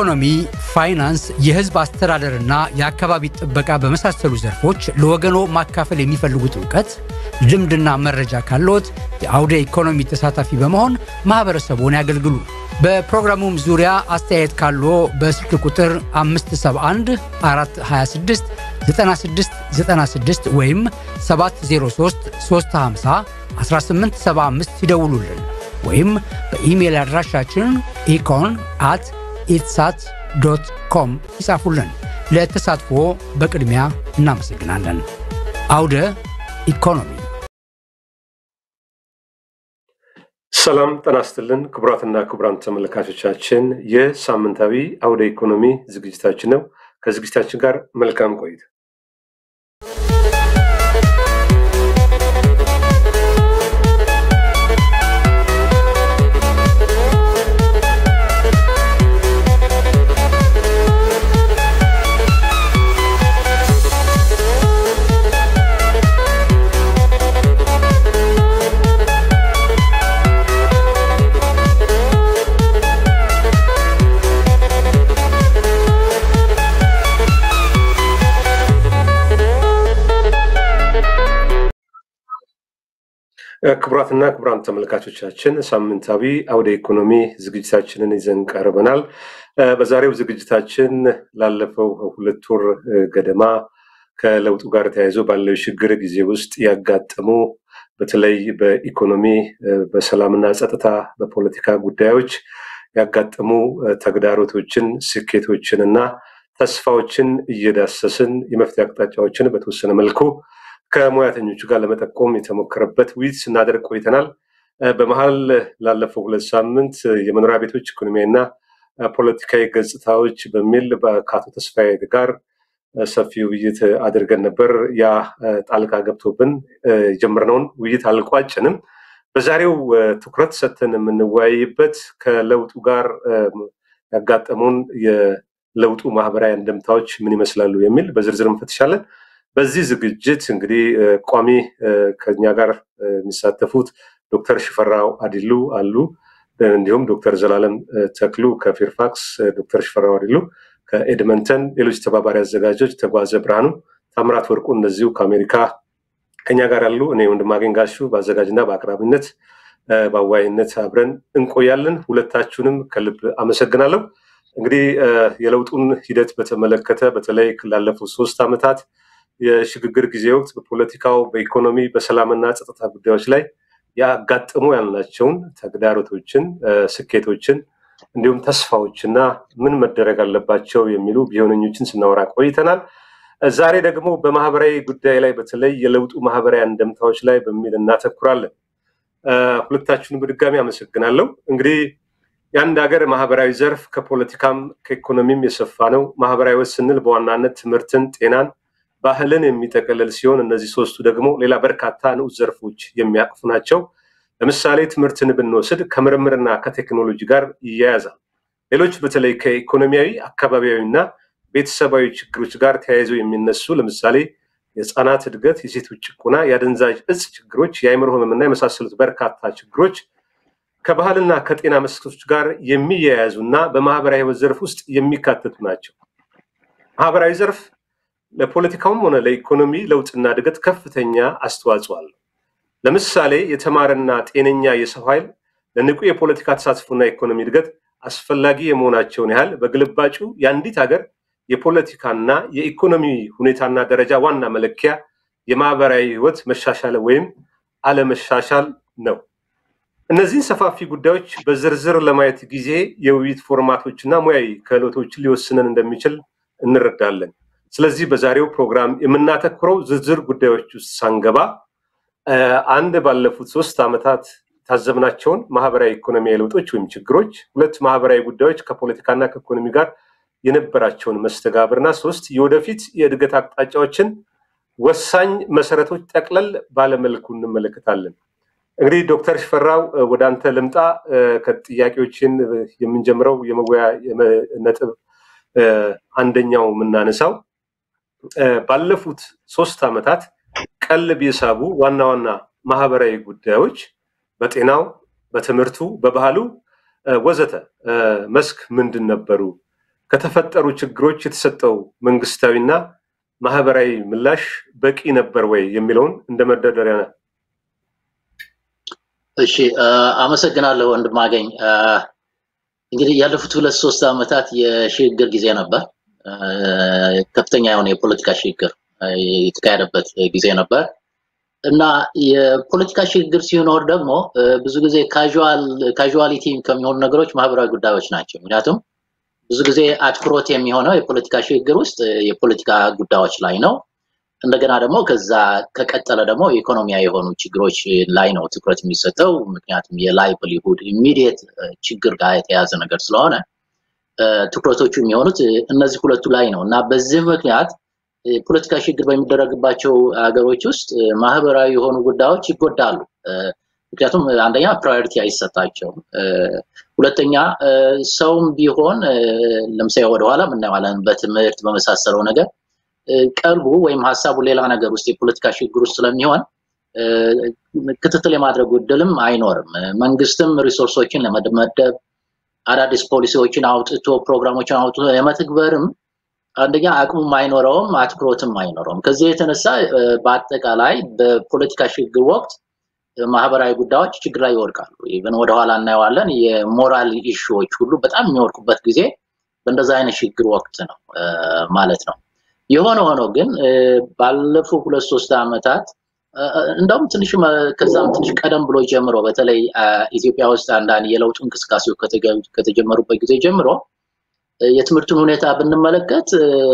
ኢኮኖሚ፣ ፋይናንስ፣ የህዝብ አስተዳደርና የአካባቢ ጥበቃ በመሳሰሉ ዘርፎች ለወገኖ ማካፈል የሚፈልጉት እውቀት፣ ልምድና መረጃ ካለዎት የአውደ ኢኮኖሚ ተሳታፊ በመሆን ማህበረሰቡን ያገልግሉ። በፕሮግራሙም ዙሪያ አስተያየት ካለዎ በስልክ ቁጥር 571 426 9696 ወይም 703 350 1875 ይደውሉልን ወይም በኢሜይል አድራሻችን ኢኮን አት ኢትሳት ዶት ኮም ይጻፉልን። ለተሳትፎ በቅድሚያ እናመሰግናለን። አውደ ኢኮኖሚ። ሰላም ጤና ይስጥልን ክቡራትና ክቡራን ተመልካቾቻችን፣ ይህ ሳምንታዊ አውደ ኢኮኖሚ ዝግጅታችን ነው። ከዝግጅታችን ጋር መልካም ቆይታ። ክቡራትና ክቡራን ተመልካቾቻችን ሳምንታዊ አውደ ኢኮኖሚ ዝግጅታችንን ይዘን ቀርበናል። በዛሬው ዝግጅታችን ላለፈው ሁለት ወር ገደማ ከለውጡ ጋር ተያይዞ ባለው ችግር ጊዜ ውስጥ ያጋጠሙ በተለይ በኢኮኖሚ፣ በሰላምና ጸጥታ፣ በፖለቲካ ጉዳዮች ያጋጠሙ ተግዳሮቶችን፣ ስኬቶችን እና ተስፋዎችን እየዳሰስን የመፍትሄ አቅጣጫዎችን በተወሰነ መልኩ ከሙያተኞቹ ጋር ለመጠቆም የተሞከረበት ውይይት ስናደርግ ቆይተናል። በመሀል ላለፈው ሁለት ሳምንት የመኖሪያ ቤቶች ኢኮኖሚያዊና ፖለቲካዊ ገጽታዎች በሚል ከአቶ ተስፋዬ ጋር ሰፊ ውይይት አድርገን ነበር። ያ ጣልቃ ገብቶብን የጀመርነውን ውይይት አልቋጭንም። በዛሬው ትኩረት ሰጥተን የምንወያይበት ከለውጡ ጋር ያጋጠሙን የለውጡ ማህበራዊ አንድምታዎች ምን ይመስላሉ የሚል በዝርዝር እንፈትሻለን። በዚህ ዝግጅት እንግዲህ ቋሚ ከኛ ጋር የሚሳተፉት ዶክተር ሽፈራው አዲሉ አሉ። እንዲሁም ዶክተር ዘላለም ተክሉ ከፌርፋክስ፣ ዶክተር ሽፈራው አዲሉ ከኤድመንተን፣ ሌሎች ተባባሪ አዘጋጆች ተጓዘ ብርሃኑ፣ ታምራት ወርቁ እነዚሁ ከአሜሪካ ከኛ ጋር ያሉ። እኔ ወንድማገኝ ጋሹ በአዘጋጅና በአቅራቢነት በአዋይነት አብረን እንቆያለን። ሁለታችሁንም ከልብ አመሰግናለሁ። እንግዲህ የለውጡን ሂደት በተመለከተ በተለይ ላለፉት ሶስት ዓመታት የሽግግር ጊዜ ወቅት በፖለቲካው፣ በኢኮኖሚ፣ በሰላምና ጸጥታ ጉዳዮች ላይ ያጋጠሙ ያልናቸውን ተግዳሮቶችን፣ ስኬቶችን እንዲሁም ተስፋዎችና ምን መደረግ አለባቸው የሚሉ ቢሆነኞችን ስናወራ ቆይተናል። ዛሬ ደግሞ በማህበራዊ ጉዳይ ላይ በተለይ የለውጡ ማህበራዊ አንደምታዎች ላይ በሚል እናተኩራለን። ሁለታችሁን በድጋሚ አመሰግናለሁ። እንግዲህ የአንድ ሀገር ማህበራዊ ዘርፍ ከፖለቲካም ከኢኮኖሚም የሰፋ ነው። ማህበራዊ ወት ስንል በዋናነት ትምህርትን፣ ጤናን ባህልን የሚጠቀልል ሲሆን እነዚህ ሶስቱ ደግሞ ሌላ በርካታ ንዑስ ዘርፎች የሚያቅፉ ናቸው። ለምሳሌ ትምህርትን ብንወስድ ከምርምርና ከቴክኖሎጂ ጋር ይያያዛል። ሌሎች በተለይ ከኢኮኖሚያዊ አካባቢያዊና ቤተሰባዊ ችግሮች ጋር ተያይዘው የሚነሱ ለምሳሌ የህፃናት እድገት፣ የሴቶች ጭቆና፣ የአደንዛዥ እጽ ችግሮች፣ የአይምሮ ህመምና የመሳሰሉት በርካታ ችግሮች ከባህልና ከጤና መስኮች ጋር የሚያያዙ እና በማህበራዊ ህይወት ዘርፍ ውስጥ የሚካተቱ ናቸው። ማህበራዊ ዘርፍ ለፖለቲካውም ሆነ ለኢኮኖሚ ለውጥና እድገት ከፍተኛ አስተዋጽኦ አለው። ለምሳሌ የተማረና ጤነኛ የሰው ኃይል ለንቁ የፖለቲካ ተሳትፎና ኢኮኖሚ እድገት አስፈላጊ የመሆናቸውን ያህል በግልባጩ የአንዲት ሀገር የፖለቲካና የኢኮኖሚ ሁኔታና ደረጃ ዋና መለኪያ የማህበራዊ ህይወት መሻሻል ወይም አለመሻሻል ነው። እነዚህን ሰፋፊ ጉዳዮች በዝርዝር ለማየት ጊዜ የውይይት ፎርማቶችና ሙያዊ ክህሎቶችን ሊወስነን እንደሚችል እንረዳለን። ስለዚህ በዛሬው ፕሮግራም የምናተኩረው ዝርዝር ጉዳዮች ውስጥ ሳንገባ አንድ ባለፉት ሶስት ዓመታት የታዘብናቸውን ማህበራዊ ኢኮኖሚያዊ ለውጦች ወይም ችግሮች፣ ሁለት ማህበራዊ ጉዳዮች ከፖለቲካና ከኢኮኖሚ ጋር የነበራቸውን መስተጋብርና ሶስት የወደፊት የእድገት አቅጣጫዎችን ወሳኝ መሰረቶች ጠቅለል ባለመልኩ እንመለከታለን። እንግዲህ ዶክተር ሽፈራው ወደ አንተ ልምጣ። ከጥያቄዎችን የምንጀምረው የመወያ ነጥብ አንደኛው የምናነሳው ባለፉት ሶስት ዓመታት ቀልብ የሳቡ ዋና ዋና ማህበራዊ ጉዳዮች በጤናው፣ በትምህርቱ፣ በባህሉ ወዘተ መስክ ምንድን ነበሩ? ከተፈጠሩ ችግሮች የተሰጠው መንግስታዊና ማህበራዊ ምላሽ በቂ ነበር ወይ የሚለውን እንደ መደርደሪያ እሺ አመሰግናለሁ ወንድማገኝ እንግዲህ ያለፉት ሁለት ሶስት ዓመታት የሽግግር ጊዜ ነበር ከፍተኛ የሆነ የፖለቲካ ሽግግር የተካሄደበት ጊዜ ነበር እና የፖለቲካ ሽግግር ሲኖር ደግሞ ብዙ ጊዜ ካዥዋሊቲ ከሚሆኑ ነገሮች ማህበራዊ ጉዳዮች ናቸው ምክንያቱም ብዙ ጊዜ አትኩሮት የሚሆነው የፖለቲካ ሽግግር ውስጥ የፖለቲካ ጉዳዮች ላይ ነው እንደገና ደግሞ ከዛ ከቀጠለ ደግሞ ኢኮኖሚያዊ የሆኑ ችግሮች ላይ ነው ትኩረት የሚሰጠው ምክንያቱም የላይቭሊሁድ ኢሚዲየት ችግር ጋር የተያዘ ነገር ስለሆነ ትኩረቶቹ የሚሆኑት እነዚህ ሁለቱ ላይ ነው እና በዚህ ምክንያት የፖለቲካ ሽግግር በሚደረግባቸው ሀገሮች ውስጥ ማህበራዊ የሆኑ ጉዳዮች ይጎዳሉ ምክንያቱም አንደኛ ፕራዮሪቲ አይሰጣቸውም ሁለተኛ ሰውም ቢሆን ለምሳሌ ወደኋላ ምናየዋለን በትምህርት በመሳሰለው ነገር ቀልቡ ወይም ሀሳቡ ሌላ ነገር ውስጥ የፖለቲካ ሽግግር ውስጥ ስለሚሆን ክትትል የማድረግ እድልም አይኖርም መንግስትም ሪሶርሶችን ለመመደብ አዳዲስ ፖሊሲዎችን አውጥቶ ፕሮግራሞችን አውጥቶ የመትግበርም አንደኛ አቅሙም አይኖረውም አትኩሮትም አይኖረውም ከዚህ የተነሳ በአጠቃላይ በፖለቲካ ሽግግር ወቅት ማህበራዊ ጉዳዮች ችግር ላይ ይወድቃሉ ኢቨን ወደኋላ እናየዋለን የሞራል ኢሹዎች ሁሉ በጣም የሚወድቁበት ጊዜ በእንደዛ አይነት ሽግግር ወቅት ነው ማለት ነው የሆነ ሆኖ ግን ባለፉ ሁለት ሶስት ዓመታት እንደውም ትንሽ ከዛም ትንሽ ቀደም ብሎ ጀምሮ በተለይ ኢትዮጵያ ውስጥ አንዳንድ የለውጡ እንቅስቃሴው ከተጀመሩበት ጊዜ ጀምሮ የትምህርቱን ሁኔታ ብንመለከት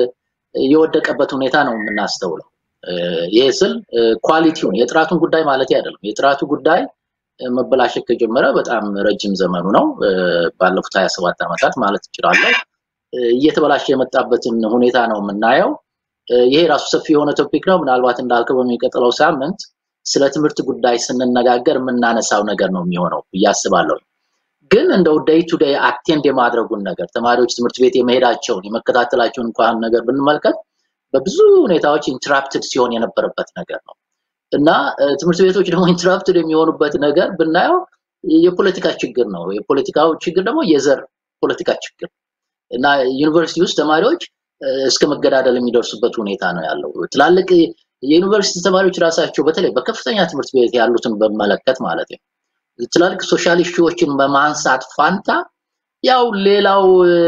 የወደቀበት ሁኔታ ነው የምናስተውለው ይሄ ስል ኳሊቲውን የጥራቱን ጉዳይ ማለት አይደለም የጥራቱ ጉዳይ መበላሸት ከጀመረ በጣም ረጅም ዘመኑ ነው ባለፉት 27 ዓመታት ማለት እችላለሁ እየተበላሸ የመጣበትን ሁኔታ ነው የምናየው ይሄ ራሱ ሰፊ የሆነ ቶፒክ ነው ምናልባት እንዳልከው በሚቀጥለው ሳምንት ስለ ትምህርት ጉዳይ ስንነጋገር የምናነሳው ነገር ነው የሚሆነው እያስባለሁ ግን እንደው ዴይ ቱ ዴይ አቴንድ የማድረጉን ነገር ተማሪዎች ትምህርት ቤት የመሄዳቸውን የመከታተላቸውን እንኳን ነገር ብንመልከት በብዙ ሁኔታዎች ኢንትራፕትድ ሲሆን የነበረበት ነገር ነው እና ትምህርት ቤቶች ደግሞ ኢንትራፕትድ የሚሆኑበት ነገር ብናየው የፖለቲካ ችግር ነው የፖለቲካው ችግር ደግሞ የዘር ፖለቲካ ችግር እና ዩኒቨርሲቲ ውስጥ ተማሪዎች እስከ መገዳደል የሚደርሱበት ሁኔታ ነው ያለው ትላልቅ የዩኒቨርሲቲ ተማሪዎች ራሳቸው በተለይ በከፍተኛ ትምህርት ቤት ያሉትን በመለከት ማለት ነው ትላልቅ ሶሻል ኢሹዎችን በማንሳት ፋንታ ያው ሌላው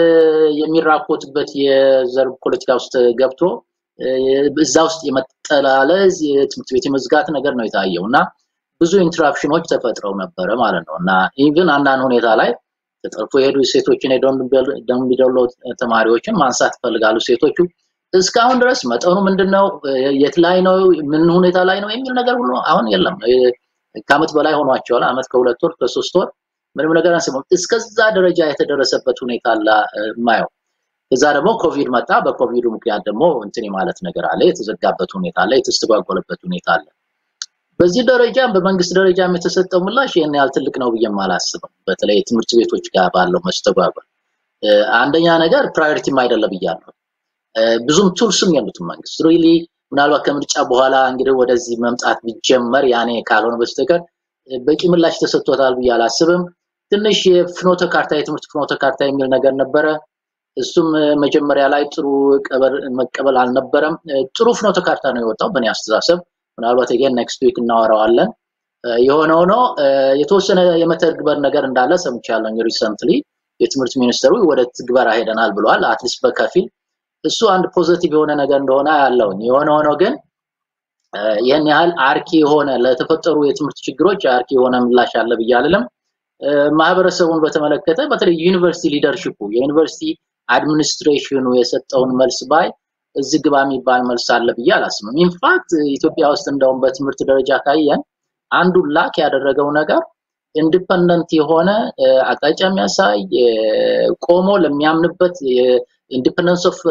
የሚራኮትበት የዘር ፖለቲካ ውስጥ ገብቶ እዛ ውስጥ የመጠላለዝ የትምህርት ቤት የመዝጋት ነገር ነው የታየው እና ብዙ ኢንትራፕሽኖች ተፈጥረው ነበረ ማለት ነው እና ኢቭን አንዳንድ ሁኔታ ላይ ተጠልፎ የሄዱ ሴቶችን የደምቢዶሎ ተማሪዎችን ማንሳት ይፈልጋሉ ሴቶቹ እስካሁን ድረስ መጠኑ ምንድነው የት ላይ ነው ምን ሁኔታ ላይ ነው የሚል ነገር ሁሉ አሁን የለም ከአመት በላይ ሆኗቸዋል አመት ከሁለት ወር ከሶስት ወር ምንም ነገር አንስማም እስከዛ ደረጃ የተደረሰበት ሁኔታ አለ ማየው እዛ ደግሞ ኮቪድ መጣ በኮቪዱ ምክንያት ደግሞ እንትን ማለት ነገር አለ የተዘጋበት ሁኔታ አለ የተስተጓጎለበት ሁኔታ አለ በዚህ ደረጃ በመንግስት ደረጃም የተሰጠው ምላሽ ይህን ያህል ትልቅ ነው ብዬ አላስብም በተለይ ትምህርት ቤቶች ጋር ባለው መስተጓጎል አንደኛ ነገር ፕራዮሪቲም አይደለም ብያለሁ ብዙም ቱልስም የሉትም መንግስት ሪሊ ምናልባት ከምርጫ በኋላ እንግዲህ ወደዚህ መምጣት ቢጀመር ያኔ ካልሆነ በስተቀር በቂ ምላሽ ተሰጥቶታል ብዬ አላስብም ትንሽ የፍኖተ ካርታ የትምህርት ፍኖተ ካርታ የሚል ነገር ነበረ እሱም መጀመሪያ ላይ ጥሩ መቀበል አልነበረም ጥሩ ፍኖተ ካርታ ነው የወጣው በእኔ አስተሳሰብ ምናልባት ገን ኔክስት ዊክ እናወራዋለን የሆነ ሆኖ የተወሰነ የመተግበር ነገር እንዳለ ሰምቻለሁ ሪሰንትሊ የትምህርት ሚኒስተሩ ወደ ትግበራ ሄደናል ብለዋል አትሊስት በከፊል እሱ አንድ ፖዘቲቭ የሆነ ነገር እንደሆነ ያለውኝ የሆነ ሆኖ ግን ይህን ያህል አርኪ የሆነ ለተፈጠሩ የትምህርት ችግሮች አርኪ የሆነ ምላሽ አለ ብዬ አልልም ማህበረሰቡን በተመለከተ በተለይ ዩኒቨርሲቲ ሊደርሽፑ የዩኒቨርሲቲ አድሚኒስትሬሽኑ የሰጠውን መልስ ባይ እዚህ ግባ የሚባል መልስ አለ ብዬ አላስብም ኢንፋክት ኢትዮጵያ ውስጥ እንደውም በትምህርት ደረጃ ካየን አንዱ ላክ ያደረገው ነገር ኢንዲፐንደንት የሆነ አቅጣጫ የሚያሳይ ቆሞ ለሚያምንበት ኢንዲፐንደንስ ኦፍ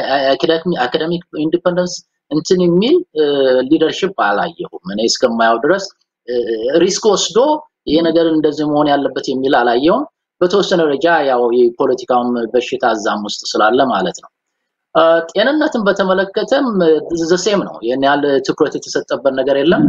አካደሚክ ኢንዲፐንደንስ እንትን የሚል ሊደርሽፕ አላየሁም እኔ እስከማየው ድረስ ሪስክ ወስዶ ይሄ ነገር እንደዚህ መሆን ያለበት የሚል አላየውም በተወሰነ ደረጃ ያው የፖለቲካውም በሽታ እዛም ውስጥ ስላለ ማለት ነው ጤንነትን በተመለከተም ዘሴም ነው ይህን ያህል ትኩረት የተሰጠበት ነገር የለም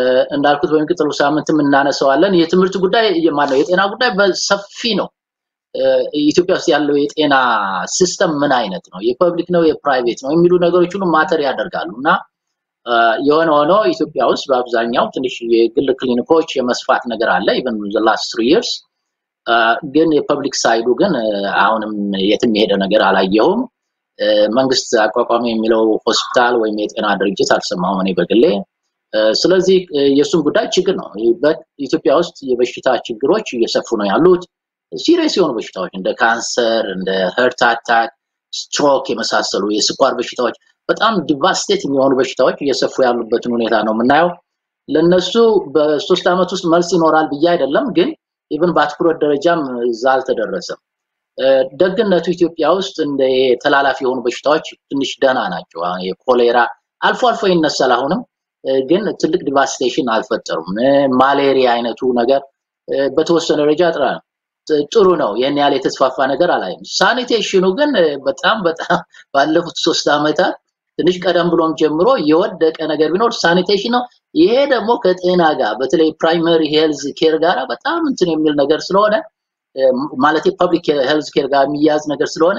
እንዳልኩት በሚቀጥለው ሳምንትም እናነሰዋለን የትምህርት ጉዳይ ማነው የጤና ጉዳይ በሰፊ ነው ኢትዮጵያ ውስጥ ያለው የጤና ሲስተም ምን አይነት ነው፣ የፐብሊክ ነው፣ የፕራይቬት ነው የሚሉ ነገሮች ሁሉ ማተር ያደርጋሉ እና የሆነ ሆኖ ኢትዮጵያ ውስጥ በአብዛኛው ትንሽ የግል ክሊኒኮች የመስፋት ነገር አለ ኢቨን ላስት ትሪ ይርስ ግን የፐብሊክ ሳይዱ ግን አሁንም የትም የሄደ ነገር አላየሁም። መንግስት አቋቋሚ የሚለው ሆስፒታል ወይም የጤና ድርጅት አልሰማሁም እኔ በግሌ። ስለዚህ የእሱም ጉዳይ ችግር ነው። ኢትዮጵያ ውስጥ የበሽታ ችግሮች እየሰፉ ነው ያሉት። ሲሪየስ የሆኑ በሽታዎች እንደ ካንሰር፣ እንደ ሄርት አታክ፣ ስትሮክ የመሳሰሉ የስኳር በሽታዎች በጣም ዲቫስቴት የሚሆኑ በሽታዎች እየሰፉ ያሉበትን ሁኔታ ነው የምናየው። ለነሱ በሶስት ዓመት ውስጥ መልስ ይኖራል ብዬ አይደለም፣ ግን ኢቭን በአትኩሮት ደረጃም እዛ አልተደረሰም። ደግነቱ ኢትዮጵያ ውስጥ እንደ ተላላፊ የሆኑ በሽታዎች ትንሽ ደህና ናቸው። የኮሌራ አልፎ አልፎ ይነሳል አሁንም ግን ትልቅ ዲቫስቴሽን አልፈጠሩም። ማሌሪያ አይነቱ ነገር በተወሰነ ደረጃ ጥራ ጥሩ ነው። ይህን ያህል የተስፋፋ ነገር አላይም። ሳኒቴሽኑ ግን በጣም በጣም ባለፉት ሶስት ዓመታት ትንሽ ቀደም ብሎም ጀምሮ የወደቀ ነገር ቢኖር ሳኒቴሽን ነው። ይሄ ደግሞ ከጤና ጋር በተለይ ፕራይመሪ ሄልዝ ኬር ጋር በጣም እንትን የሚል ነገር ስለሆነ ማለት ፐብሊክ ሄልዝ ኬር ጋር የሚያዝ ነገር ስለሆነ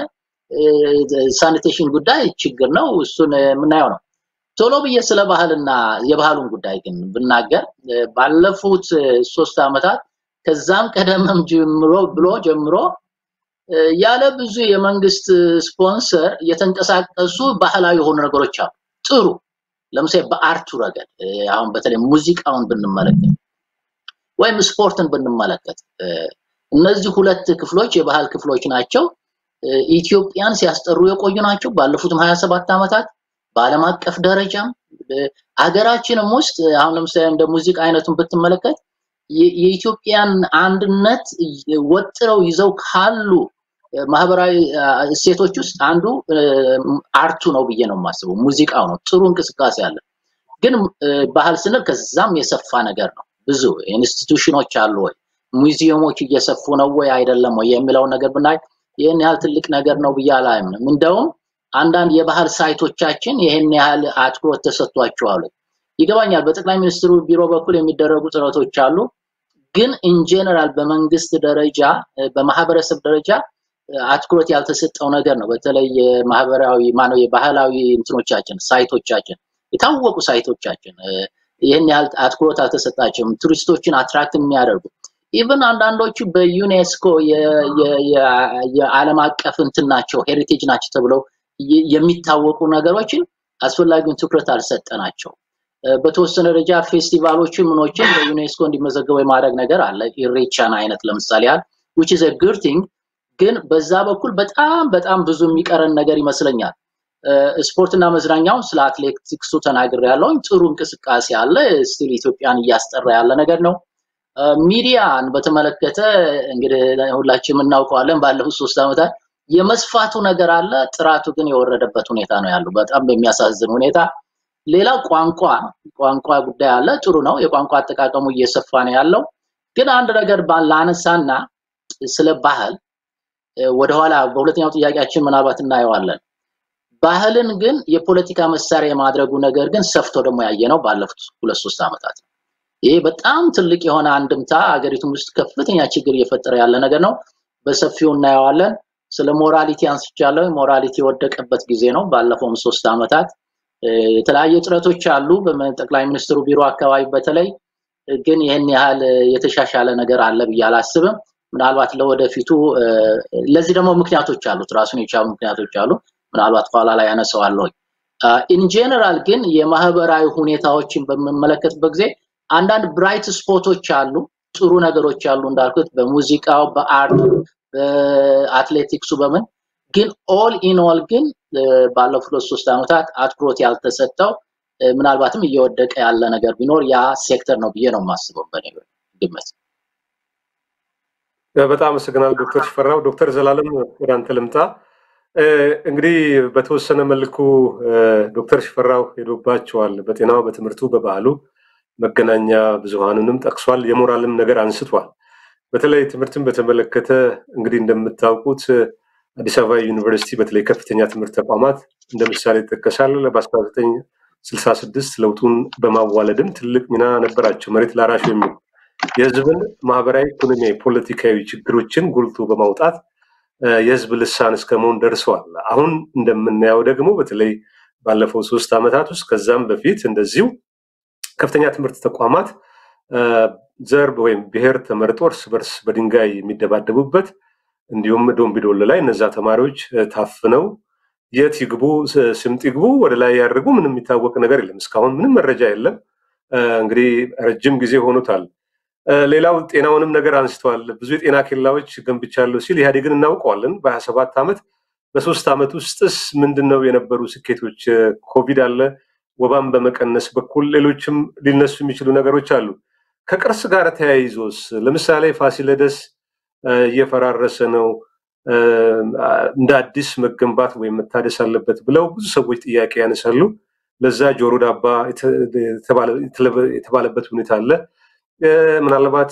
ሳኒቴሽን ጉዳይ ችግር ነው። እሱን የምናየው ነው። ቶሎ ብዬ ስለ ባህልና የባህሉን ጉዳይ ግን ብናገር ባለፉት ሶስት ዓመታት ከዛም ቀደምም ጀምሮ ብሎ ጀምሮ ያለ ብዙ የመንግስት ስፖንሰር የተንቀሳቀሱ ባህላዊ የሆኑ ነገሮች አሉ። ጥሩ ለምሳሌ በአርቱ ረገድ አሁን በተለይ ሙዚቃውን ብንመለከት ወይም ስፖርትን ብንመለከት እነዚህ ሁለት ክፍሎች የባህል ክፍሎች ናቸው። ኢትዮጵያን ሲያስጠሩ የቆዩ ናቸው። ባለፉትም 27 ዓመታት በዓለም አቀፍ ደረጃም አገራችንም ውስጥ አሁን ለምሳሌ እንደ ሙዚቃ አይነቱን ብትመለከት የኢትዮጵያን አንድነት ወጥረው ይዘው ካሉ ማህበራዊ እሴቶች ውስጥ አንዱ አርቱ ነው ብዬ ነው የማስበው። ሙዚቃው ነው። ጥሩ እንቅስቃሴ አለ። ግን ባህል ስንል ከዛም የሰፋ ነገር ነው። ብዙ ኢንስቲቱሽኖች አሉ ወይ፣ ሙዚየሞች እየሰፉ ነው ወይ አይደለም ወይ የሚለውን ነገር ብናይ ይህን ያህል ትልቅ ነገር ነው ብዬ አላምንም። እንደውም አንዳንድ የባህል ሳይቶቻችን ይህን ያህል አትኩሮት ተሰጥቷቸዋል። ይገባኛል። በጠቅላይ ሚኒስትሩ ቢሮ በኩል የሚደረጉ ጥረቶች አሉ። ግን ኢንጀነራል በመንግስት ደረጃ በማህበረሰብ ደረጃ አትኩሮት ያልተሰጠው ነገር ነው። በተለይ የማህበራዊ ማነው የባህላዊ እንትኖቻችን ሳይቶቻችን የታወቁ ሳይቶቻችን ይህን ያህል አትኩሮት አልተሰጣቸውም። ቱሪስቶችን አትራክት የሚያደርጉ ኢቨን አንዳንዶቹ በዩኔስኮ የዓለም አቀፍ እንትን ናቸው ሄሪቴጅ ናቸው ተብለው የሚታወቁ ነገሮችን አስፈላጊውን ትኩረት አልሰጠናቸው። በተወሰነ ደረጃ ፌስቲቫሎችን ምኖችን በዩኔስኮ እንዲመዘገቡ የማድረግ ነገር አለ። ኢሬቻን አይነት ለምሳሌ ያህል which is a good thing ግን በዛ በኩል በጣም በጣም ብዙ የሚቀረን ነገር ይመስለኛል። ስፖርትና መዝናኛውን ስለ አትሌቲክሱ ተናግር ያለውን ጥሩ እንቅስቃሴ አለ። ስቲል ኢትዮጵያን እያስጠራ ያለ ነገር ነው። ሚዲያን በተመለከተ እንግዲህ ሁላችንም እናውቀዋለን። ባለፉት ሶስት ዓመታት የመስፋቱ ነገር አለ፣ ጥራቱ ግን የወረደበት ሁኔታ ነው ያለው በጣም በሚያሳዝን ሁኔታ። ሌላ ቋንቋ ቋንቋ ጉዳይ አለ። ጥሩ ነው፣ የቋንቋ አጠቃቀሙ እየሰፋ ነው ያለው። ግን አንድ ነገር ላነሳና ስለ ባህል ወደኋላ በሁለተኛው ጥያቄያችን ምናልባት እናየዋለን። ባህልን ግን የፖለቲካ መሳሪያ የማድረጉ ነገር ግን ሰፍቶ ደግሞ ያየ ነው ባለፉት ሁለት ሶስት ዓመታት ነው። ይሄ በጣም ትልቅ የሆነ አንድምታ ሀገሪቱም ውስጥ ከፍተኛ ችግር እየፈጠረ ያለ ነገር ነው። በሰፊው እናየዋለን። ስለ ሞራሊቲ አንስቻለሁ። ሞራሊቲ የወደቀበት ጊዜ ነው። ባለፈውም ሶስት ዓመታት የተለያዩ ጥረቶች አሉ በጠቅላይ ሚኒስትሩ ቢሮ አካባቢ በተለይ ግን ይህን ያህል የተሻሻለ ነገር አለ ብዬ አላስብም። ምናልባት ለወደፊቱ ለዚህ ደግሞ ምክንያቶች አሉት፣ ራሱን የቻሉ ምክንያቶች አሉ። ምናልባት ኋላ ላይ ያነሳዋለሁ። ኢንጀነራል ግን የማህበራዊ ሁኔታዎችን በምመለከትበት ጊዜ አንዳንድ ብራይት ስፖቶች አሉ፣ ጥሩ ነገሮች አሉ እንዳልኩት በሙዚቃው፣ በአርቱ፣ በአትሌቲክሱ በምን ግን ኦል ኢን ኦል ግን ባለፉት ሶስት ዓመታት አትኩሮት ያልተሰጠው ምናልባትም እየወደቀ ያለ ነገር ቢኖር ያ ሴክተር ነው ብዬ ነው የማስበው በኔ ግምት። በጣም አመሰግናለሁ ዶክተር ሽፈራው። ዶክተር ዘላለም ወደ አንተ ልምጣ። እንግዲህ በተወሰነ መልኩ ዶክተር ሽፈራው ሄዶባቸዋል። በጤናው፣ በትምህርቱ፣ በባህሉ መገናኛ ብዙሃኑንም ጠቅሷል። የሞራልም ነገር አንስቷል። በተለይ ትምህርትን በተመለከተ እንግዲህ እንደምታውቁት አዲስ አበባ ዩኒቨርሲቲ በተለይ ከፍተኛ ትምህርት ተቋማት እንደ ምሳሌ ይጠቀሳል። በ1966 ለውጡን በማዋለድም ትልቅ ሚና ነበራቸው። መሬት ላራሹ የሚል የህዝብን ማህበራዊ፣ ኢኮኖሚያዊ፣ ፖለቲካዊ ችግሮችን ጎልቶ በማውጣት የህዝብ ልሳን እስከ መሆን ደርሰዋል። አሁን እንደምናየው ደግሞ በተለይ ባለፈው ሶስት ዓመታት ውስጥ ከዛም በፊት እንደዚሁ ከፍተኛ ትምህርት ተቋማት ዘር ወይም ብሔር ተመርጦ እርስ በርስ በድንጋይ የሚደባደቡበት እንዲሁም ዶምቢዶሎ ላይ እነዛ ተማሪዎች ታፍነው የት ይግቡ ስምጥ ይግቡ ወደ ላይ ያደርጉ ምንም የሚታወቅ ነገር የለም። እስካሁን ምንም መረጃ የለም። እንግዲህ ረጅም ጊዜ ሆኖታል። ሌላው ጤናውንም ነገር አንስተዋል። ብዙ የጤና ኬላዎች ገንብቻለሁ ሲል ኢህአዴግን እናውቀዋለን። በሀያ ሰባት ዓመት በሶስት ዓመት ውስጥስ ምንድን ነው የነበሩ ስኬቶች? ኮቪድ አለ፣ ወባን በመቀነስ በኩል ሌሎችም ሊነሱ የሚችሉ ነገሮች አሉ። ከቅርስ ጋር ተያይዞስ ለምሳሌ ፋሲለደስ እየፈራረሰ ነው፣ እንደ አዲስ መገንባት ወይም መታደስ አለበት ብለው ብዙ ሰዎች ጥያቄ ያነሳሉ። ለዛ ጆሮ ዳባ የተባለበት ሁኔታ አለ። ምናልባት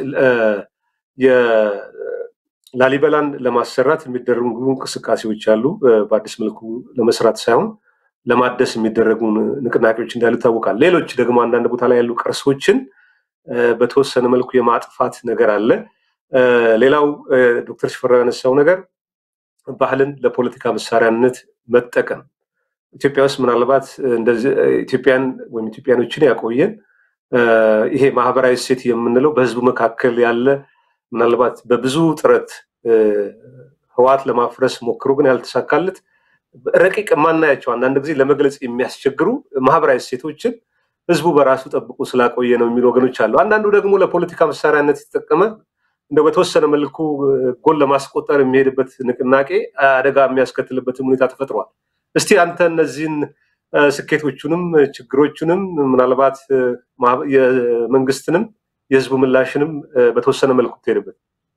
ላሊበላን ለማሰራት የሚደረጉ እንቅስቃሴዎች አሉ። በአዲስ መልኩ ለመስራት ሳይሆን ለማደስ የሚደረጉ ንቅናቄዎች እንዳሉ ይታወቃል። ሌሎች ደግሞ አንዳንድ ቦታ ላይ ያሉ ቅርሶችን በተወሰነ መልኩ የማጥፋት ነገር አለ። ሌላው ዶክተር ሽፈራው ያነሳው ነገር ባህልን ለፖለቲካ መሳሪያነት መጠቀም ኢትዮጵያ ውስጥ ምናልባት ኢትዮጵያን ወይም ኢትዮጵያኖችን ያቆየን ይሄ ማህበራዊ እሴት የምንለው በህዝቡ መካከል ያለ ምናልባት በብዙ ጥረት ህዋት ለማፍረስ ሞክሮ ግን ያልተሳካለት ረቂቅ የማናያቸው አንዳንድ ጊዜ ለመግለጽ የሚያስቸግሩ ማህበራዊ እሴቶችን ህዝቡ በራሱ ጠብቆ ስላቆየ ነው የሚሉ ወገኖች አሉ። አንዳንዱ ደግሞ ለፖለቲካ መሳሪያነት የተጠቀመ እንደው በተወሰነ መልኩ ጎል ለማስቆጠር የሚሄድበት ንቅናቄ አደጋ የሚያስከትልበትም ሁኔታ ተፈጥሯል። እስቲ አንተ እነዚህን ስኬቶቹንም ችግሮቹንም ምናልባት የመንግስትንም የህዝቡ ምላሽንም በተወሰነ መልኩ ትሄድበት።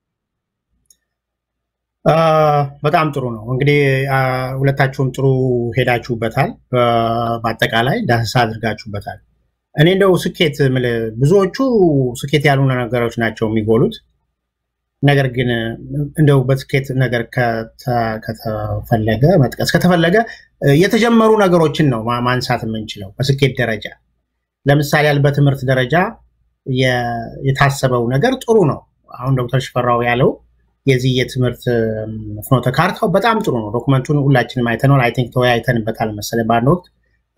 በጣም ጥሩ ነው። እንግዲህ ሁለታችሁም ጥሩ ሄዳችሁበታል። በአጠቃላይ ዳሰሳ አድርጋችሁበታል። እኔ እንደው ስኬት ብዙዎቹ ስኬት ያልሆነ ነገሮች ናቸው የሚጎሉት። ነገር ግን እንደው በስኬት ነገር ከተፈለገ መጥቀስ ከተፈለገ የተጀመሩ ነገሮችን ነው ማንሳት የምንችለው በስኬት ደረጃ። ለምሳሌ ያህል በትምህርት ደረጃ የታሰበው ነገር ጥሩ ነው። አሁን ዶክተር ሽፈራው ያለው የዚህ የትምህርት ፍኖተ ካርታው በጣም ጥሩ ነው። ዶክመንቱን ሁላችንም አይተነዋል። አይ ቲንክ ተወያይተንበታል መሰለኝ በአንድ ወቅት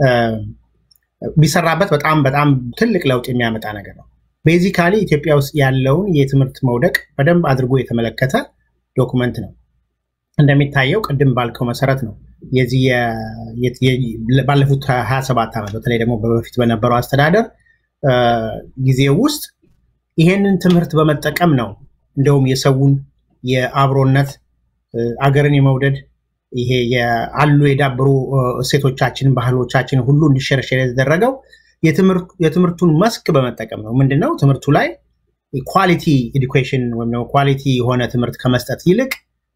ቢሰራበት በጣም በጣም ትልቅ ለውጥ የሚያመጣ ነገር ነው። ቤዚካሊ ኢትዮጵያ ውስጥ ያለውን የትምህርት መውደቅ በደንብ አድርጎ የተመለከተ ዶክመንት ነው። እንደሚታየው ቅድም ባልከው መሰረት ነው የዚህ ባለፉት 27 ዓመት በተለይ ደግሞ በፊት በነበረው አስተዳደር ጊዜ ውስጥ ይሄንን ትምህርት በመጠቀም ነው እንደውም የሰውን የአብሮነት አገርን የመውደድ ይሄ አሉ የዳበሩ እሴቶቻችን ባህሎቻችን ሁሉ እንዲሸረሸር የተደረገው የትምህርቱን መስክ በመጠቀም ነው። ምንድነው ትምህርቱ ላይ ኳሊቲ ኤዱኬሽን ወይም ደግሞ ኳሊቲ የሆነ ትምህርት ከመስጠት ይልቅ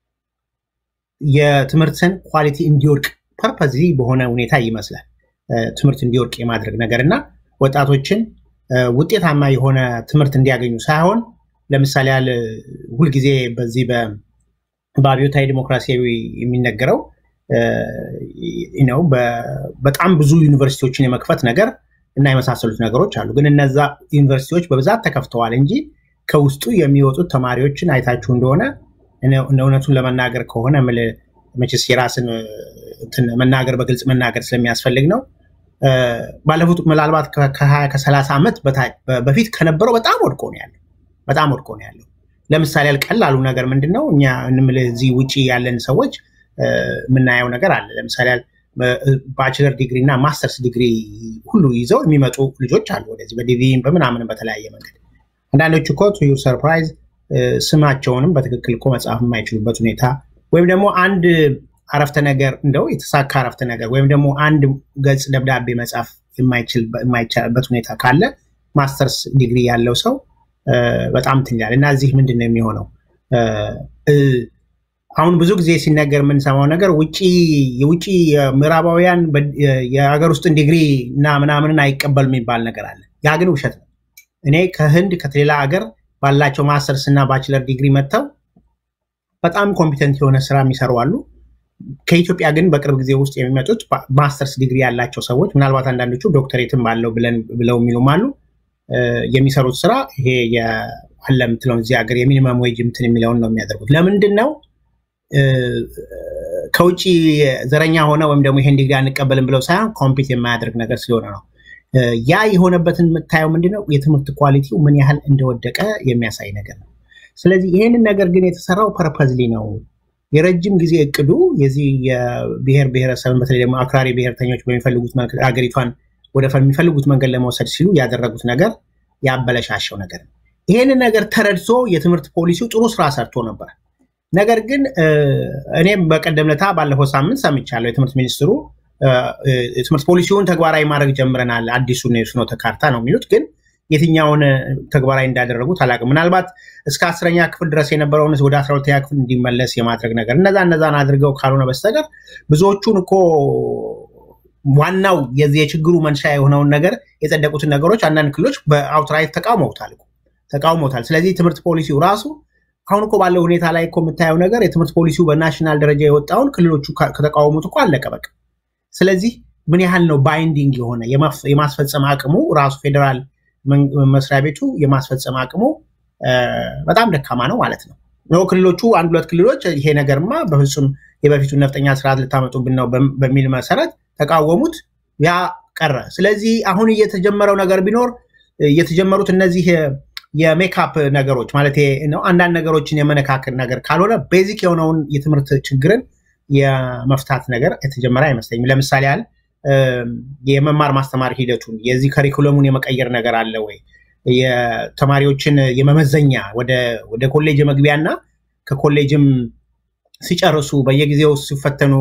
የትምህርትን ኳሊቲ እንዲወድቅ ፐርፐዝ በሆነ ሁኔታ ይመስላል ትምህርት እንዲወድቅ የማድረግ ነገር እና ወጣቶችን ውጤታማ የሆነ ትምህርት እንዲያገኙ ሳይሆን ለምሳሌ ያህል ሁልጊዜ በዚህ በአብዮታዊ ዲሞክራሲያዊ የሚነገረው ነው በጣም ብዙ ዩኒቨርሲቲዎችን የመክፈት ነገር እና የመሳሰሉት ነገሮች አሉ። ግን እነዛ ዩኒቨርሲቲዎች በብዛት ተከፍተዋል እንጂ ከውስጡ የሚወጡት ተማሪዎችን አይታችሁ እንደሆነ እውነቱን ለመናገር ከሆነ መቼስ የራስን መናገር በግልጽ መናገር ስለሚያስፈልግ ነው። ባለፉት ምናልባት ከሀያ ከሰላሳ ዓመት በፊት ከነበረው በጣም ወድቆ ነው ያለው። በጣም ወድቆ ነው ያለው። ለምሳሌ ቀላሉ ነገር ምንድን ነው? እኛ እዚህ ውጭ ያለን ሰዎች የምናየው ነገር አለ። ለምሳሌ ባችለር ዲግሪ እና ማስተርስ ዲግሪ ሁሉ ይዘው የሚመጡ ልጆች አሉ ወደዚህ በዲቪን በምናምን በተለያየ መንገድ። አንዳንዶቹ እኮ ቱ ዩር ሰርፕራይዝ ስማቸውንም በትክክል እኮ መጻፍ የማይችሉበት ሁኔታ ወይም ደግሞ አንድ አረፍተ ነገር እንደው የተሳካ አረፍተ ነገር ወይም ደግሞ አንድ ገጽ ደብዳቤ መጻፍ የማይቻልበት ሁኔታ ካለ ማስተርስ ዲግሪ ያለው ሰው በጣም ትኛል እና እዚህ ምንድን ነው የሚሆነው? አሁን ብዙ ጊዜ ሲነገር የምንሰማው ነገር ውጭ የውጭ ምዕራባውያን የሀገር ውስጥን ዲግሪ እና ምናምንን አይቀበል የሚባል ነገር አለ። ያ ግን ውሸት ነው። እኔ ከህንድ ከሌላ ሀገር ባላቸው ማስተርስ እና ባችለር ዲግሪ መጥተው በጣም ኮምፒተንት የሆነ ስራ የሚሰሩ አሉ። ከኢትዮጵያ ግን በቅርብ ጊዜ ውስጥ የሚመጡት ማስተርስ ዲግሪ ያላቸው ሰዎች ምናልባት አንዳንዶቹ ዶክተሬትም አለው ብለው የሚሉም አሉ። የሚሰሩት ስራ ይሄ አለ የምትለውን እዚህ ሀገር የሚኒመም ዌጅ እንትን የሚለውን ነው የሚያደርጉት። ለምንድን ነው ከውጭ ዘረኛ ሆነ ወይም ደግሞ ይሄን ዲግሪ አንቀበልም ብለው ሳይሆን ኮምፒት የማያደርግ ነገር ስለሆነ ነው። ያ የሆነበትን የምታየው ምንድነው የትምህርት ኳሊቲው ምን ያህል እንደወደቀ የሚያሳይ ነገር ነው። ስለዚህ ይሄንን ነገር ግን የተሰራው ፐርፐዝሊ ነው። የረጅም ጊዜ እቅዱ የዚህ የብሔር ብሔረሰብን በተለይ ደግሞ አክራሪ ብሔርተኞች በሚፈልጉት ሀገሪቷን ወደ የሚፈልጉት መንገድ ለመውሰድ ሲሉ ያደረጉት ነገር ያበለሻሸው ነገር ነው። ይሄንን ነገር ተረድቶ የትምህርት ፖሊሲው ጥሩ ስራ ሰርቶ ነበር። ነገር ግን እኔም በቀደም ለታ ባለፈው ሳምንት ሰምቻለሁ የትምህርት ሚኒስትሩ የትምህርት ፖሊሲውን ተግባራዊ ማድረግ ጀምረናል፣ አዲሱን የፍኖተ ካርታ ነው የሚሉት ግን የትኛውን ተግባራዊ እንዳደረጉት አላውቅም። ምናልባት እስከ አስረኛ ክፍል ድረስ የነበረውን ወደ አስራ ሁለተኛ ክፍል እንዲመለስ የማድረግ ነገር እነዛ እነዛን አድርገው ካልሆነ በስተቀር ብዙዎቹን እኮ ዋናው የዚህ የችግሩ መንሻ የሆነውን ነገር የጸደቁትን ነገሮች አንዳንድ ክልሎች በአውትራይት ተቃውመውታል ተቃውመውታል። ስለዚህ ትምህርት ፖሊሲው ራሱ አሁን እኮ ባለው ሁኔታ ላይ እኮ የምታየው ነገር የትምህርት ፖሊሲው በናሽናል ደረጃ የወጣውን ክልሎቹ ከተቃወሙት እኮ አለቀ በቃ። ስለዚህ ምን ያህል ነው ባይንዲንግ የሆነ የማስፈጸም አቅሙ ራሱ ፌዴራል መስሪያ ቤቱ የማስፈጸም አቅሙ በጣም ደካማ ነው ማለት ነው። ነው ክልሎቹ አንድ ሁለት ክልሎች ይሄ ነገርማ በፍጹም የበፊቱን ነፍጠኛ ስርዓት ልታመጡብን ነው በሚል መሰረት ተቃወሙት፣ ያ ቀረ። ስለዚህ አሁን እየተጀመረው ነገር ቢኖር የተጀመሩት እነዚህ የሜካፕ ነገሮች ማለት ነው አንዳንድ ነገሮችን የመነካከል ነገር ካልሆነ ቤዚክ የሆነውን የትምህርት ችግርን የመፍታት ነገር የተጀመረ አይመስለኝም። ለምሳሌ ያህል የመማር ማስተማር ሂደቱን የዚህ ከሪኩለሙን የመቀየር ነገር አለ ወይ? የተማሪዎችን የመመዘኛ ወደ ኮሌጅ መግቢያ እና ከኮሌጅም ሲጨርሱ በየጊዜው ሲፈተኑ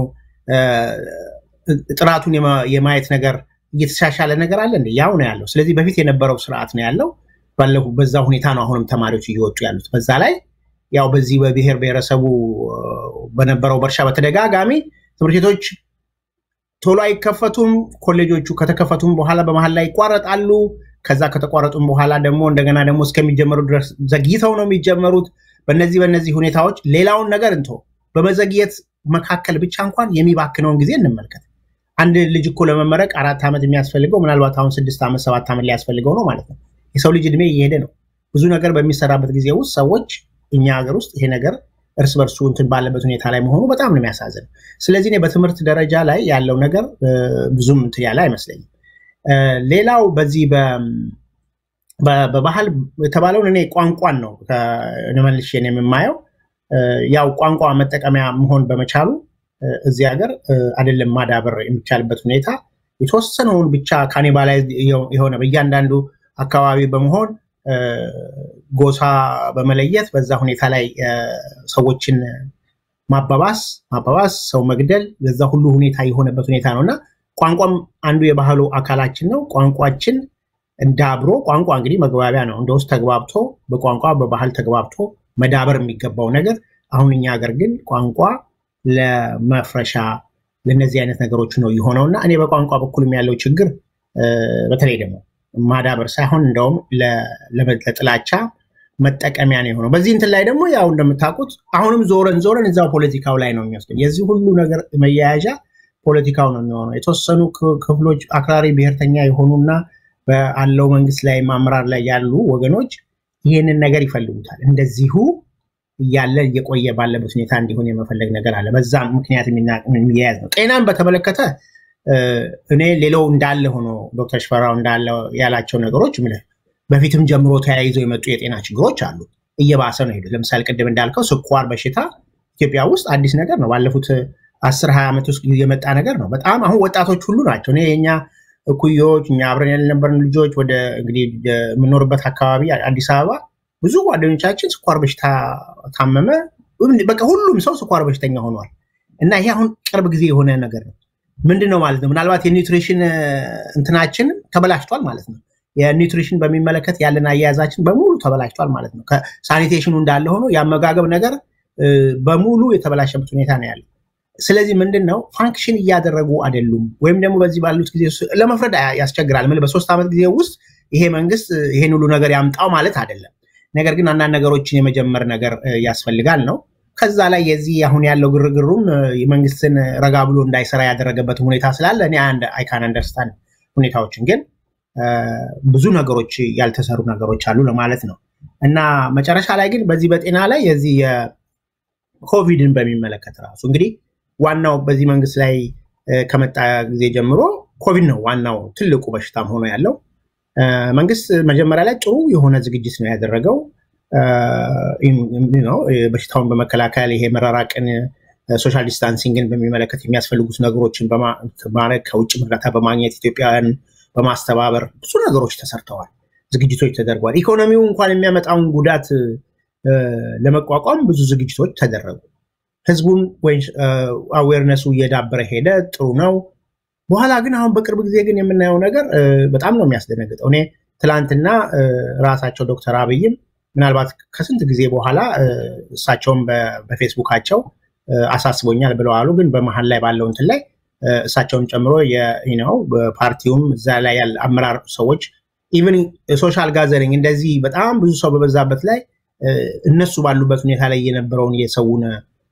ጥራቱን የማየት ነገር እየተሻሻለ ነገር አለ እንደ ያው ነው ያለው። ስለዚህ በፊት የነበረው ስርዓት ነው ያለው። ባለፉ በዛ ሁኔታ ነው አሁንም ተማሪዎች እየወጡ ያሉት። በዛ ላይ ያው በዚህ በብሔር ብሔረሰቡ በነበረው በርሻ በተደጋጋሚ ትምህርት ቤቶች ቶሎ አይከፈቱም። ኮሌጆቹ ከተከፈቱም በኋላ በመሀል ላይ ይቋረጣሉ። ከዛ ከተቋረጡም በኋላ ደግሞ እንደገና ደግሞ እስከሚጀመሩ ድረስ ዘግይተው ነው የሚጀመሩት። በነዚህ በነዚህ ሁኔታዎች ሌላውን ነገር እንቶ በመዘግየት መካከል ብቻ እንኳን የሚባክነውን ጊዜ እንመልከት። አንድ ልጅ እኮ ለመመረቅ አራት ዓመት የሚያስፈልገው ምናልባት አሁን ስድስት ዓመት ሰባት ዓመት ሊያስፈልገው ነው ማለት ነው። የሰው ልጅ እድሜ እየሄደ ነው። ብዙ ነገር በሚሰራበት ጊዜ ውስጥ ሰዎች እኛ ሀገር ውስጥ ይሄ ነገር እርስ በርሱ እንትን ባለበት ሁኔታ ላይ መሆኑ በጣም ነው የሚያሳዝን። ስለዚህ እኔ በትምህርት ደረጃ ላይ ያለው ነገር ብዙም እንትን ያለ አይመስለኝም። ሌላው በዚህ በባህል የተባለውን እኔ ቋንቋን ነው መልሼ የምማየው። ያው ቋንቋ መጠቀሚያ መሆን በመቻሉ እዚህ ሀገር አይደለም ማዳበር የሚቻልበት ሁኔታ የተወሰነውን ብቻ ካኒባላይ የሆነ በእያንዳንዱ አካባቢ በመሆን ጎሳ በመለየት በዛ ሁኔታ ላይ ሰዎችን ማባባስ ማባባስ ሰው መግደል በዛ ሁሉ ሁኔታ የሆነበት ሁኔታ ነው እና ቋንቋም አንዱ የባህሉ አካላችን ነው። ቋንቋችን እንዳብሮ ቋንቋ እንግዲህ መግባቢያ ነው። እንደ ውስጥ ተግባብቶ በቋንቋ በባህል ተግባብቶ መዳበር የሚገባው ነገር አሁን እኛ ሀገር ግን ቋንቋ ለመፍረሻ ለእነዚህ አይነት ነገሮች ነው የሆነው እና እኔ በቋንቋ በኩልም ያለው ችግር በተለይ ደግሞ ማዳበር ሳይሆን እንደውም ለጥላቻ መጠቀሚያ ነው የሆነው። በዚህ እንትን ላይ ደግሞ ያው እንደምታውቁት አሁንም ዞረን ዞረን እዛው ፖለቲካው ላይ ነው የሚወስደው። የዚህ ሁሉ ነገር መያያዣ ፖለቲካው ነው የሚሆነው። የተወሰኑ ክፍሎች አክራሪ ብሔርተኛ የሆኑና በአለው መንግስት ላይ አመራር ላይ ያሉ ወገኖች ይህንን ነገር ይፈልጉታል። እንደዚሁ እያለ እየቆየ ባለበት ሁኔታ እንዲሆን የመፈለግ ነገር አለ። በዛ ምክንያት የሚያያዝ ነው። ጤናን በተመለከተ እኔ ሌላው እንዳለ ሆኖ ዶክተር ሽፈራው እንዳለ ያላቸው ነገሮች በፊትም ጀምሮ ተያይዘው የመጡ የጤና ችግሮች አሉ። እየባሰ ነው ሄዱት። ለምሳሌ ቅድም እንዳልከው ስኳር በሽታ ኢትዮጵያ ውስጥ አዲስ ነገር ነው። ባለፉት አስር ሀያ ዓመት ውስጥ የመጣ ነገር ነው። በጣም አሁን ወጣቶች ሁሉ ናቸው። እኔ የኛ እኩዮች እኛ አብረን ያልነበርን ልጆች ወደ እንግዲህ የምኖርበት አካባቢ አዲስ አበባ ብዙ ጓደኞቻችን ስኳር በሽታ ታመመ። በቃ ሁሉም ሰው ስኳር በሽተኛ ሆኗል። እና ይሄ አሁን ቅርብ ጊዜ የሆነ ነገር ነው። ምንድን ነው ማለት ነው? ምናልባት የኒውትሪሽን እንትናችን ተበላሽቷል ማለት ነው። የኒውትሪሽን በሚመለከት ያለን አያያዛችን በሙሉ ተበላሽቷል ማለት ነው። ሳኒቴሽኑ እንዳለ ሆኖ የአመጋገብ ነገር በሙሉ የተበላሸበት ሁኔታ ነው ያለው። ስለዚህ ምንድን ነው ፋንክሽን እያደረጉ አይደሉም፣ ወይም ደግሞ በዚህ ባሉት ጊዜ ለመፍረድ ያስቸግራል። ምን በሶስት ዓመት ጊዜ ውስጥ ይሄ መንግስት ይሄን ሁሉ ነገር ያምጣው ማለት አይደለም። ነገር ግን አንዳንድ ነገሮችን የመጀመር ነገር ያስፈልጋል ነው። ከዛ ላይ የዚህ አሁን ያለው ግርግሩም የመንግስትን ረጋ ብሎ እንዳይሰራ ያደረገበትም ሁኔታ ስላለ እኔ አንድ አይካን አንደርስታንድ ሁኔታዎችን ግን ብዙ ነገሮች ያልተሰሩ ነገሮች አሉ ለማለት ነው እና መጨረሻ ላይ ግን በዚህ በጤና ላይ የዚህ የኮቪድን በሚመለከት ራሱ እንግዲህ ዋናው በዚህ መንግስት ላይ ከመጣ ጊዜ ጀምሮ ኮቪድ ነው ዋናው ትልቁ በሽታም ሆኖ ያለው። መንግስት መጀመሪያ ላይ ጥሩ የሆነ ዝግጅት ነው ያደረገው። በሽታውን በመከላከል ይሄ መራራቅን፣ ሶሻል ዲስታንሲንግን በሚመለከት የሚያስፈልጉት ነገሮችን በማድረግ ከውጭ እርዳታ በማግኘት ኢትዮጵያውያን በማስተባበር ብዙ ነገሮች ተሰርተዋል፣ ዝግጅቶች ተደርጓል። ኢኮኖሚው እንኳን የሚያመጣውን ጉዳት ለመቋቋም ብዙ ዝግጅቶች ተደረጉ። ህዝቡን አዌርነሱ እየዳበረ ሄደ። ጥሩ ነው። በኋላ ግን አሁን በቅርብ ጊዜ ግን የምናየው ነገር በጣም ነው የሚያስደነግጠው። እኔ ትላንትና ራሳቸው ዶክተር አብይም ምናልባት ከስንት ጊዜ በኋላ እሳቸውም በፌስቡካቸው አሳስቦኛል ብለው አሉ። ግን በመሀል ላይ ባለው እንትን ላይ እሳቸውን ጨምሮ ነው ፓርቲውም እዛ ላይ ያለ አመራር ሰዎች ኢቨን ሶሻል ጋዘሪንግ እንደዚህ በጣም ብዙ ሰው በበዛበት ላይ እነሱ ባሉበት ሁኔታ ላይ የነበረውን የሰውን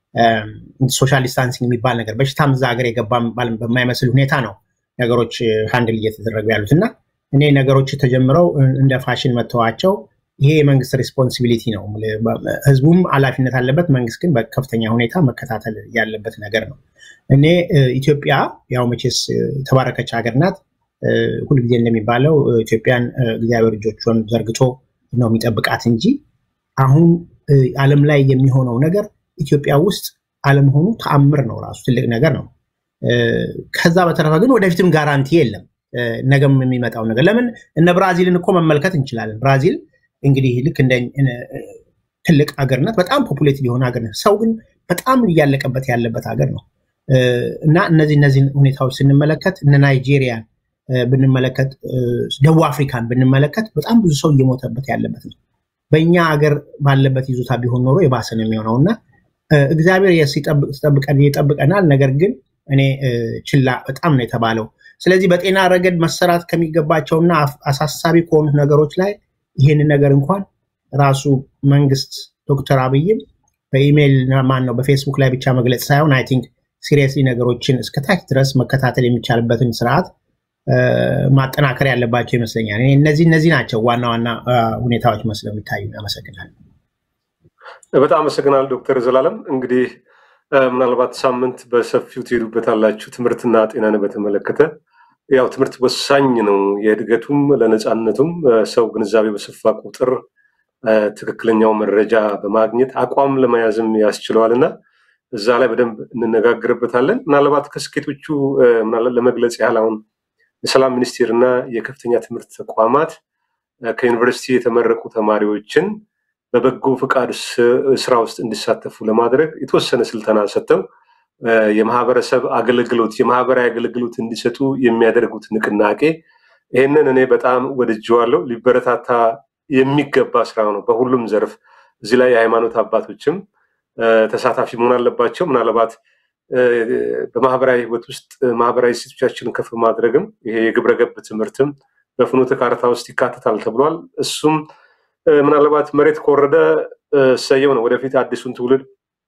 ሶሻል ዲስታንሲንግ የሚባል ነገር በሽታም እዛ ሀገር የገባ በማይመስል ሁኔታ ነው ነገሮች ሃንድል እየተደረጉ ያሉት እና እኔ ነገሮች ተጀምረው እንደ ፋሽን መተዋቸው ይሄ የመንግስት ሬስፖንሲቢሊቲ ነው። ህዝቡም ኃላፊነት አለበት። መንግስት ግን በከፍተኛ ሁኔታ መከታተል ያለበት ነገር ነው። እኔ ኢትዮጵያ ያው መቼስ የተባረከች ሀገር ናት። ሁልጊዜ እንደሚባለው ኢትዮጵያን እግዚአብሔር እጆቹን ዘርግቶ ነው የሚጠብቃት እንጂ አሁን ዓለም ላይ የሚሆነው ነገር ኢትዮጵያ ውስጥ አለመሆኑ ተአምር ነው። ራሱ ትልቅ ነገር ነው። ከዛ በተረፈ ግን ወደፊትም ጋራንቲ የለም ነገም የሚመጣው ነገር። ለምን እነ ብራዚልን እኮ መመልከት እንችላለን። ብራዚል እንግዲህ ልክ እንደ ትልቅ ሀገር ናት። በጣም ፖፑሌትድ የሆነ ሀገር ናት። ሰው ግን በጣም እያለቀበት ያለበት ሀገር ነው እና እነዚህ እነዚህን ሁኔታዎች ስንመለከት እነ ናይጄሪያን ብንመለከት፣ ደቡብ አፍሪካን ብንመለከት በጣም ብዙ ሰው እየሞተበት ያለበት ነው። በእኛ ሀገር ባለበት ይዞታ ቢሆን ኖሮ የባሰ ነው የሚሆነው እና እግዚአብሔር ይጠብቀናል። ነገር ግን እኔ ችላ በጣም ነው የተባለው። ስለዚህ በጤና ረገድ መሰራት ከሚገባቸውና አሳሳቢ ከሆኑት ነገሮች ላይ ይህንን ነገር እንኳን ራሱ መንግስት ዶክተር አብይም በኢሜይል ማን ነው በፌስቡክ ላይ ብቻ መግለጽ ሳይሆን አይ ቲንክ ሲሪየስሊ ነገሮችን እስከታች ድረስ መከታተል የሚቻልበትን ስርዓት ማጠናከር ያለባቸው ይመስለኛል። እነዚህ እነዚህ ናቸው ዋና ዋና ሁኔታዎች መስለው የሚታዩ። አመሰግናለሁ። በጣም አመሰግናለሁ ዶክተር ዘላለም። እንግዲህ ምናልባት ሳምንት በሰፊው ትሄዱበታላችሁ ትምህርትና ጤናን በተመለከተ ያው ትምህርት ወሳኝ ነው። የእድገቱም ለነፃነቱም ሰው ግንዛቤ በሰፋ ቁጥር ትክክለኛው መረጃ በማግኘት አቋም ለመያዝም ያስችለዋል እና እዛ ላይ በደንብ እንነጋገርበታለን። ምናልባት ከስኬቶቹ ለመግለጽ ያህል አሁን የሰላም ሚኒስቴር እና የከፍተኛ ትምህርት ተቋማት ከዩኒቨርሲቲ የተመረቁ ተማሪዎችን በበጎ ፈቃድ ስራ ውስጥ እንዲሳተፉ ለማድረግ የተወሰነ ስልጠና ሰጥተው የማህበረሰብ አገልግሎት የማህበራዊ አገልግሎት እንዲሰጡ የሚያደርጉት ንቅናቄ ይህንን እኔ በጣም ወድጀዋለሁ። ሊበረታታ የሚገባ ስራ ነው በሁሉም ዘርፍ። እዚህ ላይ የሃይማኖት አባቶችም ተሳታፊ መሆን አለባቸው። ምናልባት በማህበራዊ ህይወት ውስጥ ማህበራዊ እሴቶቻችንን ከፍ ማድረግም ይሄ የግብረ ገብ ትምህርትም በፍኖተ ካርታ ውስጥ ይካተታል ተብሏል። እሱም ምናልባት መሬት ከወረደ እሰየው ነው። ወደፊት አዲሱን ትውልድ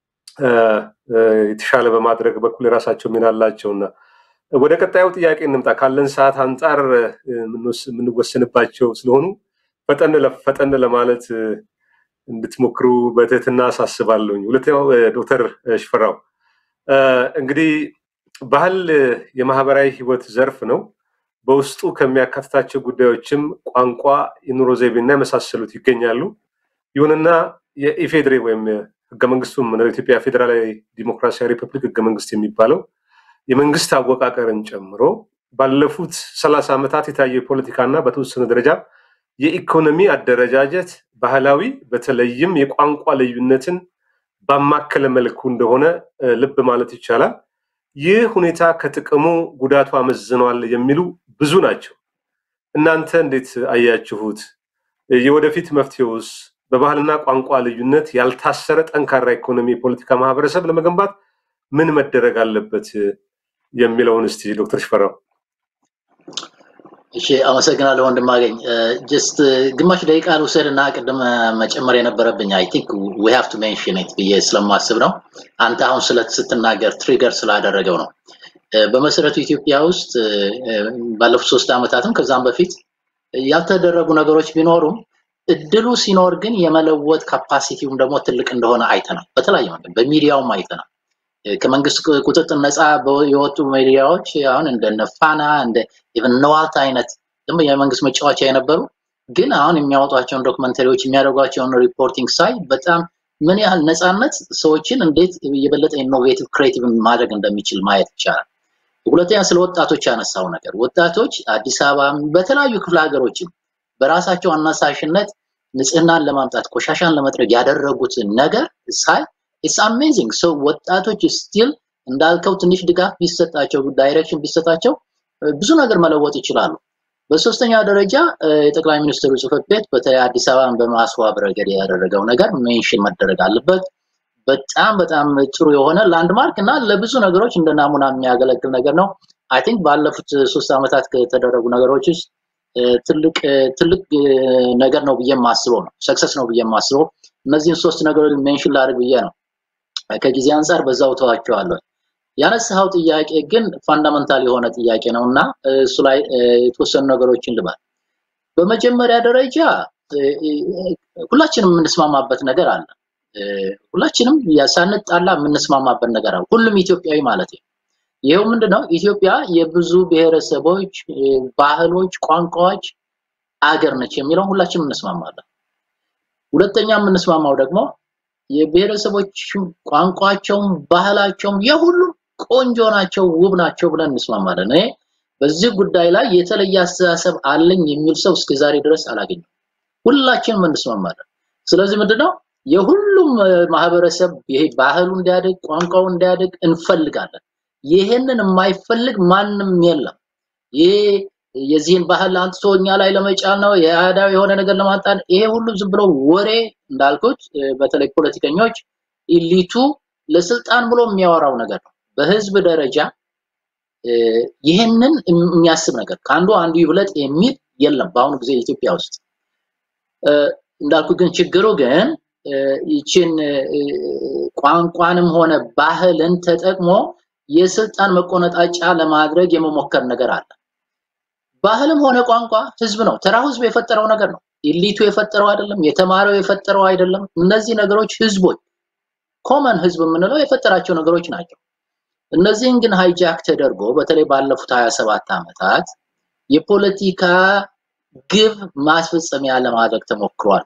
የተሻለ በማድረግ በኩል የራሳቸው ሚና አላቸውና ወደ ቀጣዩ ጥያቄ እንምጣ። ካለን ሰዓት አንጻር የምንወሰንባቸው ስለሆኑ ፈጠን ለማለት እንድትሞክሩ በትህትና አሳስባለሁኝ። ሁለተኛው ዶክተር ሽፈራው እንግዲህ ባህል የማህበራዊ ህይወት ዘርፍ ነው። በውስጡ ከሚያካትታቸው ጉዳዮችም ቋንቋ፣ የኑሮ ዘይቤና የመሳሰሉት ይገኛሉ። ይሁንና የኢፌድሬ ወይም ህገ መንግስቱም ኢትዮጵያ ፌዴራላዊ ዲሞክራሲያዊ ሪፐብሊክ ህገ መንግስት የሚባለው የመንግስት አወቃቀርን ጨምሮ ባለፉት ሰላሳ ዓመታት የታየው የፖለቲካና በተወሰነ ደረጃ የኢኮኖሚ አደረጃጀት ባህላዊ በተለይም የቋንቋ ልዩነትን ባማከለ መልኩ እንደሆነ ልብ ማለት ይቻላል። ይህ ሁኔታ ከጥቅሙ ጉዳቱ አመዝኗል የሚሉ ብዙ ናቸው። እናንተ እንዴት አያችሁት? የወደፊት መፍትሄውስ በባህልና ቋንቋ ልዩነት ያልታሰረ ጠንካራ ኢኮኖሚ፣ የፖለቲካ ማህበረሰብ ለመገንባት ምን መደረግ አለበት የሚለውን እስቲ ዶክተር ሽፈራው። እሺ፣ አመሰግናለሁ ወንድማገኝ። ጀስት ግማሽ ደቂቃ ልውሰድ እና ቅድም መጨመር የነበረብኝ አይ ቲንክ ዊ ሃቭ ቱ ሜንሽን ኢት ብዬ ስለማስብ ነው። አንተ አሁን ስለ ስትናገር ትሪገር ስላደረገው ነው። በመሰረቱ ኢትዮጵያ ውስጥ ባለፉት ሶስት ዓመታትም ከዛም በፊት ያልተደረጉ ነገሮች ቢኖሩም እድሉ ሲኖር ግን የመለወጥ ካፓሲቲውም ደግሞ ትልቅ እንደሆነ አይተናል። በተለያየ መንገድ በሚዲያውም አይተናል። ከመንግስት ቁጥጥር ነፃ የወጡ ሚዲያዎች አሁን እንደነ ፋና እንደ ኢቨን ነዋልት አይነት ደግሞ የመንግስት መጫወቻ የነበሩ ግን አሁን የሚያወጧቸውን ዶክመንተሪዎች የሚያደርጓቸውን ሪፖርቲንግ ሳይ በጣም ምን ያህል ነፃነት ሰዎችን እንዴት የበለጠ ኢኖቬቲቭ ክሬቲቭ ማድረግ እንደሚችል ማየት ይቻላል። ሁለተኛ ስለ ወጣቶች ያነሳው ነገር ወጣቶች አዲስ አበባ በተለያዩ ክፍለ ሀገሮችም በራሳቸው አነሳሽነት ንጽህናን ለማምጣት ቆሻሻን ለመጥረግ ያደረጉትን ነገር ሳይ ኢትስ አሜዚንግ ሰው ወጣቶች ስቲል እንዳልከው ትንሽ ድጋፍ ቢሰጣቸው ዳይሬክሽን ቢሰጣቸው ብዙ ነገር መለወጥ ይችላሉ። በሶስተኛ ደረጃ የጠቅላይ ሚኒስትሩ ጽህፈት ቤት በተለይ አዲስ አበባን በማስዋብ ረገድ ያደረገው ነገር ሜንሽን መደረግ አለበት። በጣም በጣም ጥሩ የሆነ ላንድማርክ እና ለብዙ ነገሮች እንደ ናሙና የሚያገለግል ነገር ነው። አይ ቲንክ ባለፉት ሶስት ዓመታት ከተደረጉ ነገሮች ውስጥ ትልቅ ትልቅ ነገር ነው ብዬ የማስበው ነው። ሰክሰስ ነው ብዬ የማስበው እነዚህን ሶስት ነገሮች ሜንሽን ላድርግ ብዬ ነው። ከጊዜ አንጻር በዛው ተዋቸዋለሁ። ያነሳኸው ጥያቄ ግን ፋንዳመንታል የሆነ ጥያቄ ነው እና እሱ ላይ የተወሰኑ ነገሮችን ልባል። በመጀመሪያ ደረጃ ሁላችንም የምንስማማበት ነገር አለ። ሁላችንም ሳንጣላ የምንስማማበት ነገር አለ። ሁሉም ኢትዮጵያዊ ማለት ነው። ይሄው ምንድነው? ኢትዮጵያ የብዙ ብሔረሰቦች፣ ባህሎች፣ ቋንቋዎች አገር ነች የሚለው ሁላችንም እንስማማለን። ሁለተኛ የምንስማማው ደግሞ የብሔረሰቦች ቋንቋቸውም ባህላቸውም የሁሉም ቆንጆ ናቸው፣ ውብ ናቸው ብለን እንስማማለን። እኔ በዚህ ጉዳይ ላይ የተለየ አስተሳሰብ አለኝ የሚል ሰው እስከ ዛሬ ድረስ አላገኘም። ሁላችንም እንስማማለን። ስለዚህ ምንድነው የሁሉም ማህበረሰብ ይሄ ባህሉ እንዲያድግ ቋንቋው እንዲያድግ እንፈልጋለን። ይሄንን የማይፈልግ ማንም የለም። ይሄ የዚህን ባህል አንጥቶ እኛ ላይ ለመጫን ነው የአዳው የሆነ ነገር ለማጣን ይሄ ሁሉ ዝም ብሎ ወሬ እንዳልኩት በተለይ ፖለቲከኞች ኢሊቱ ለስልጣን ብሎ የሚያወራው ነገር ነው። በህዝብ ደረጃ ይህንን የሚያስብ ነገር ከአንዱ አንዱ ይብለጥ የሚል የለም በአሁኑ ጊዜ ኢትዮጵያ ውስጥ እንዳልኩ ግን ችግሩ ግን ይችን ቋንቋንም ሆነ ባህልን ተጠቅሞ የስልጣን መቆነጣጫ ለማድረግ የመሞከር ነገር አለ። ባህልም ሆነ ቋንቋ ህዝብ ነው። ተራው ህዝብ የፈጠረው ነገር ነው። ኢሊቱ የፈጠረው አይደለም። የተማረው የፈጠረው አይደለም። እነዚህ ነገሮች ህዝቦች ኮመን ህዝብ የምንለው የፈጠራቸው ነገሮች ናቸው። እነዚህን ግን ሃይጃክ ተደርጎ በተለይ ባለፉት 27 ዓመታት የፖለቲካ ግብ ማስፈጸሚያ ለማድረግ ተሞክሯል።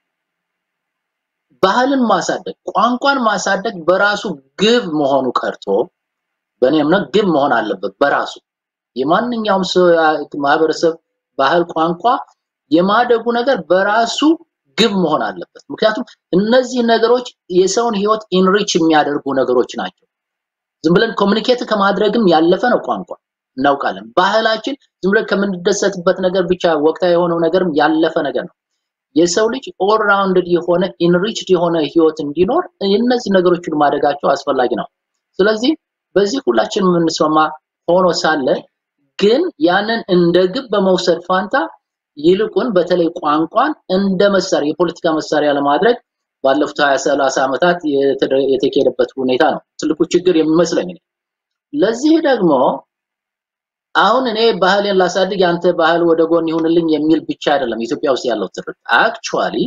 ባህልን ማሳደግ፣ ቋንቋን ማሳደግ በራሱ ግብ መሆኑ ቀርቶ በእኔ እምነት ግብ መሆን አለበት በራሱ የማንኛውም ማህበረሰብ ባህል፣ ቋንቋ የማደጉ ነገር በራሱ ግብ መሆን አለበት። ምክንያቱም እነዚህ ነገሮች የሰውን ህይወት ኢንሪች የሚያደርጉ ነገሮች ናቸው። ዝም ብለን ኮሚኒኬት ከማድረግም ያለፈ ነው ቋንቋ እናውቃለን። ባህላችን ዝም ብለን ከምንደሰትበት ነገር ብቻ ወቅታዊ የሆነው ነገርም ያለፈ ነገር ነው። የሰው ልጅ ኦል ራውንድድ የሆነ ኢንሪችድ የሆነ ህይወት እንዲኖር እነዚህ ነገሮችን ማደጋቸው አስፈላጊ ነው። ስለዚህ በዚህ ሁላችንም የምንስማማ ሆኖ ሳለ ግን ያንን እንደ ግብ በመውሰድ ፋንታ ይልቁን በተለይ ቋንቋን እንደ መሳሪያ የፖለቲካ መሳሪያ ለማድረግ ባለፉት 20 30 ዓመታት የተካሄደበት ሁኔታ ነው ትልቁ ችግር የሚመስለኝ። ለዚህ ደግሞ አሁን እኔ ባህሌን ላሳድግ ያንተ ባህል ወደ ጎን ይሁንልኝ የሚል ብቻ አይደለም ኢትዮጵያ ውስጥ ያለው ትርክ። አክቹአሊ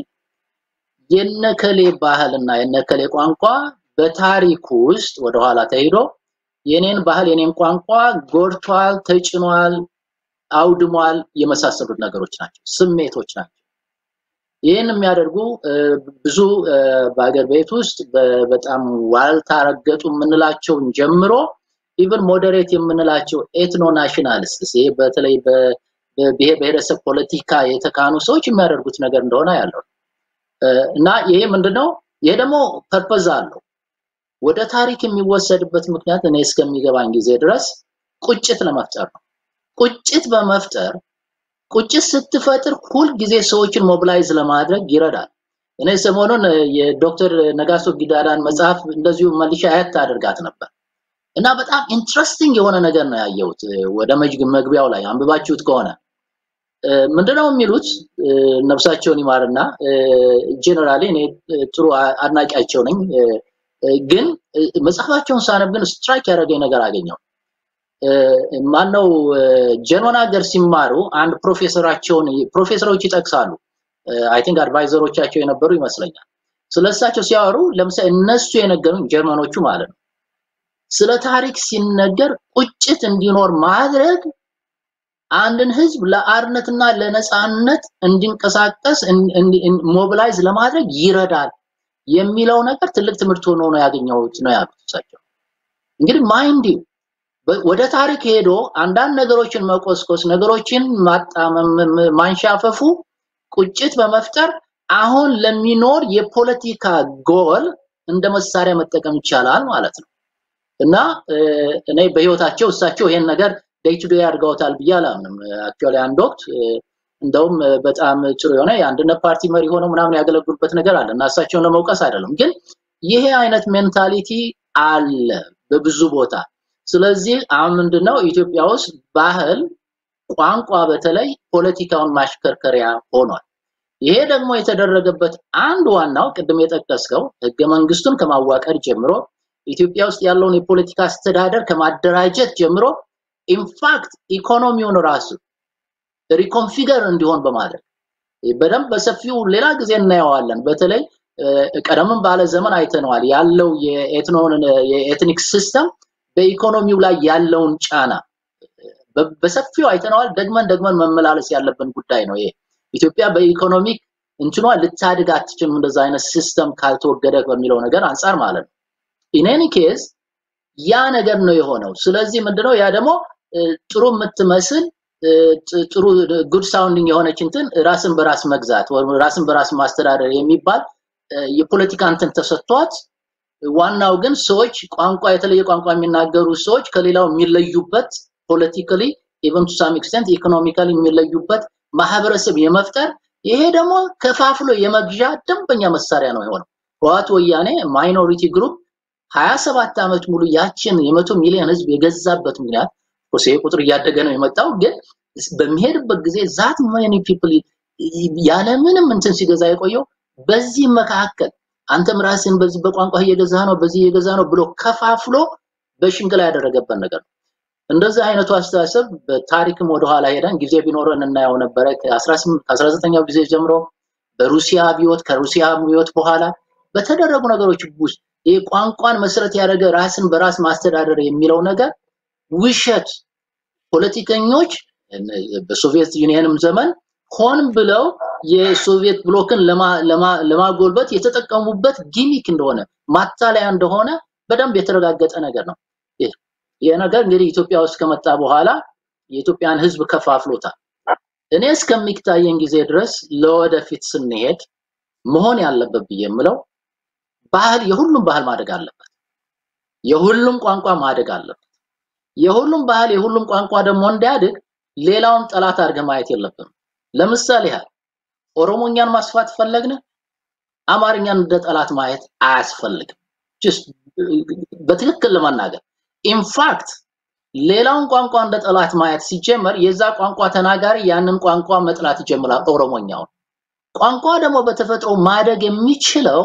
የነከሌ ባህልና የነከሌ ቋንቋ በታሪክ ውስጥ ወደኋላ ተሄዶ የኔን ባህል የኔን ቋንቋ ጎድቷል፣ ተጭኗል፣ አውድሟል የመሳሰሉት ነገሮች ናቸው፣ ስሜቶች ናቸው። ይህን የሚያደርጉ ብዙ በሀገር ቤት ውስጥ በጣም ዋልታ ረገጡ የምንላቸውን ጀምሮ ኢቨን ሞዴሬት የምንላቸው ኤትኖ ናሽናሊስትስ ይሄ በተለይ በብሔር ብሔረሰብ ፖለቲካ የተካኑ ሰዎች የሚያደርጉት ነገር እንደሆነ ያለው እና ይሄ ምንድነው? ይሄ ደግሞ ፐርፐዝ አለው። ወደ ታሪክ የሚወሰድበት ምክንያት እኔ እስከሚገባኝ ጊዜ ድረስ ቁጭት ለመፍጠር ነው። ቁጭት በመፍጠር ቁጭት ስትፈጥር ሁል ጊዜ ሰዎችን ሞቢላይዝ ለማድረግ ይረዳል። እኔ ሰሞኑን የዶክተር ነጋሶ ጊዳዳን መጽሐፍ እንደዚሁ መልሻ አያት አድርጋት ነበር እና በጣም ኢንትረስቲንግ የሆነ ነገር ነው ያየሁት። ወደ መግቢያው ላይ አንብባችሁት ከሆነ ምንድነው የሚሉት ነፍሳቸውን ይማርና ጄኔራሊ እኔ ጥሩ አድናቂያቸው ነኝ ግን መጽሐፋቸውን ሳነብ ግን ስትራይክ ያደረገኝ ነገር አገኘው። ማነው ጀርመን ሀገር ሲማሩ አንድ ፕሮፌሰራቸውን ፕሮፌሰሮች ይጠቅሳሉ። አይ ቲንክ አድቫይዘሮቻቸው የነበሩ ይመስለኛል። ስለሳቸው ሲያወሩ ለምሳሌ እነሱ የነገሩኝ ጀርመኖቹ ማለት ነው ስለ ታሪክ ሲነገር ቁጭት እንዲኖር ማድረግ አንድን ህዝብ ለአርነትና ለነፃነት እንዲንቀሳቀስ ሞቢላይዝ ለማድረግ ይረዳል የሚለው ነገር ትልቅ ትምህርት ሆኖ ነው ያገኘሁት ነው ያሉት እሳቸው። እንግዲህ ማይንድ ወደ ታሪክ ሄዶ አንዳንድ ነገሮችን መቆስቆስ፣ ነገሮችን ማጣመም፣ ማንሻፈፉ ቁጭት በመፍጠር አሁን ለሚኖር የፖለቲካ ጎል እንደ መሳሪያ መጠቀም ይቻላል ማለት ነው እና እኔ በህይወታቸው እሳቸው ይሄን ነገር ዴይ ቱ ዴይ አድርገውታል ብዬ አላምንም። አክቹዋሊ አንድ ወቅት እንደውም በጣም ጥሩ የሆነ የአንድነት ፓርቲ መሪ ሆነው ምናምን ያገለግሉበት ነገር አለ እና እሳቸውን ለመውቀስ አይደለም፣ ግን ይሄ አይነት ሜንታሊቲ አለ በብዙ ቦታ። ስለዚህ አሁን ምንድነው ኢትዮጵያ ውስጥ ባህል፣ ቋንቋ በተለይ ፖለቲካውን ማሽከርከሪያ ሆኗል። ይሄ ደግሞ የተደረገበት አንድ ዋናው ቅድም የጠቀስከው ህገ መንግስቱን ከማዋቀር ጀምሮ ኢትዮጵያ ውስጥ ያለውን የፖለቲካ አስተዳደር ከማደራጀት ጀምሮ ኢንፋክት ኢኮኖሚውን ራሱ ሪኮንፊገር እንዲሆን በማድረግ በደንብ በሰፊው ሌላ ጊዜ እናየዋለን። በተለይ ቀደምም ባለ ዘመን አይተነዋል ያለው የኤትኖን የኤትኒክ ሲስተም በኢኮኖሚው ላይ ያለውን ጫና በሰፊው አይተነዋል። ደግመን ደግመን መመላለስ ያለብን ጉዳይ ነው ይሄ። ኢትዮጵያ በኢኮኖሚክ እንትኗ ልታድግ አትችልም እንደዛ አይነት ሲስተም ካልተወገደ በሚለው ነገር አንጻር ማለት ነው። ኢን ኬዝ ያ ነገር ነው የሆነው። ስለዚህ ምንድነው ያ ደግሞ ጥሩ የምትመስል ጥሩ ጉድ ሳውንዲንግ የሆነች እንትን ራስን በራስ መግዛት ወይም ራስን በራስ ማስተዳደር የሚባል የፖለቲካ እንትን ተሰጥቷት ዋናው ግን ሰዎች ቋንቋ የተለየ ቋንቋ የሚናገሩ ሰዎች ከሌላው የሚለዩበት ፖለቲካሊ ኢቨን ቱ ሳም ኤክስቴንት ኢኮኖሚካሊ የሚለዩበት ማህበረሰብ የመፍጠር ይሄ ደግሞ ከፋፍሎ የመግዣ ደንበኛ መሳሪያ ነው የሆነው። ህወሓት ወያኔ ማይኖሪቲ ግሩፕ 27 ዓመት ሙሉ ያችን የመቶ ሚሊዮን ህዝብ የገዛበት ምክንያት ኦሴ ቁጥር እያደገ ነው የመጣው ግን በሚሄድበት ጊዜ ዛት ማኒ ፒፕል ያለ ምንም እንትን ሲገዛ የቆየው በዚህ መካከል አንተም ራስን በዚህ በቋንቋ እየገዛ ነው በዚህ እየገዛ ነው ብሎ ከፋፍሎ በሽንግላ ያደረገበት ነገር ነው። እንደዚህ አይነቱ አስተሳሰብ በታሪክም ወደኋላ ሄደን ጊዜ ቢኖረን እናየው ነበረ። ከ19ኛው ጊዜ ጀምሮ በሩሲያ አብዮት ከሩሲያ አብዮት በኋላ በተደረጉ ነገሮች ውስጥ ይህ ቋንቋን መሰረት ያደረገ ራስን በራስ ማስተዳደር የሚለው ነገር ውሸት ፖለቲከኞች በሶቪየት ዩኒየንም ዘመን ሆን ብለው የሶቪየት ብሎክን ለማጎልበት የተጠቀሙበት ጊሚክ እንደሆነ ማታለያ እንደሆነ በደንብ የተረጋገጠ ነገር ነው። ይህ ነገር እንግዲህ ኢትዮጵያ ውስጥ ከመጣ በኋላ የኢትዮጵያን ህዝብ ከፋፍሎታል። እኔ እስከሚታየኝ ጊዜ ድረስ ለወደፊት ስንሄድ መሆን ያለበት ብዬ የምለው ባህል የሁሉም ባህል ማደግ አለበት። የሁሉም ቋንቋ ማደግ አለበት። የሁሉም ባህል የሁሉም ቋንቋ ደግሞ እንዲያድግ ሌላውን ጠላት አድርገህ ማየት የለብንም። ለምሳሌ ያህል ኦሮሞኛን ማስፋት ፈለግን፣ አማርኛን እንደ ጠላት ማየት አያስፈልግም። ጀስት በትክክል ለመናገር ኢንፋክት ሌላውን ቋንቋ እንደ ጠላት ማየት ሲጀመር የዛ ቋንቋ ተናጋሪ ያንን ቋንቋ መጥላት ይጀምራል፣ ኦሮሞኛውን። ቋንቋ ደግሞ በተፈጥሮ ማደግ የሚችለው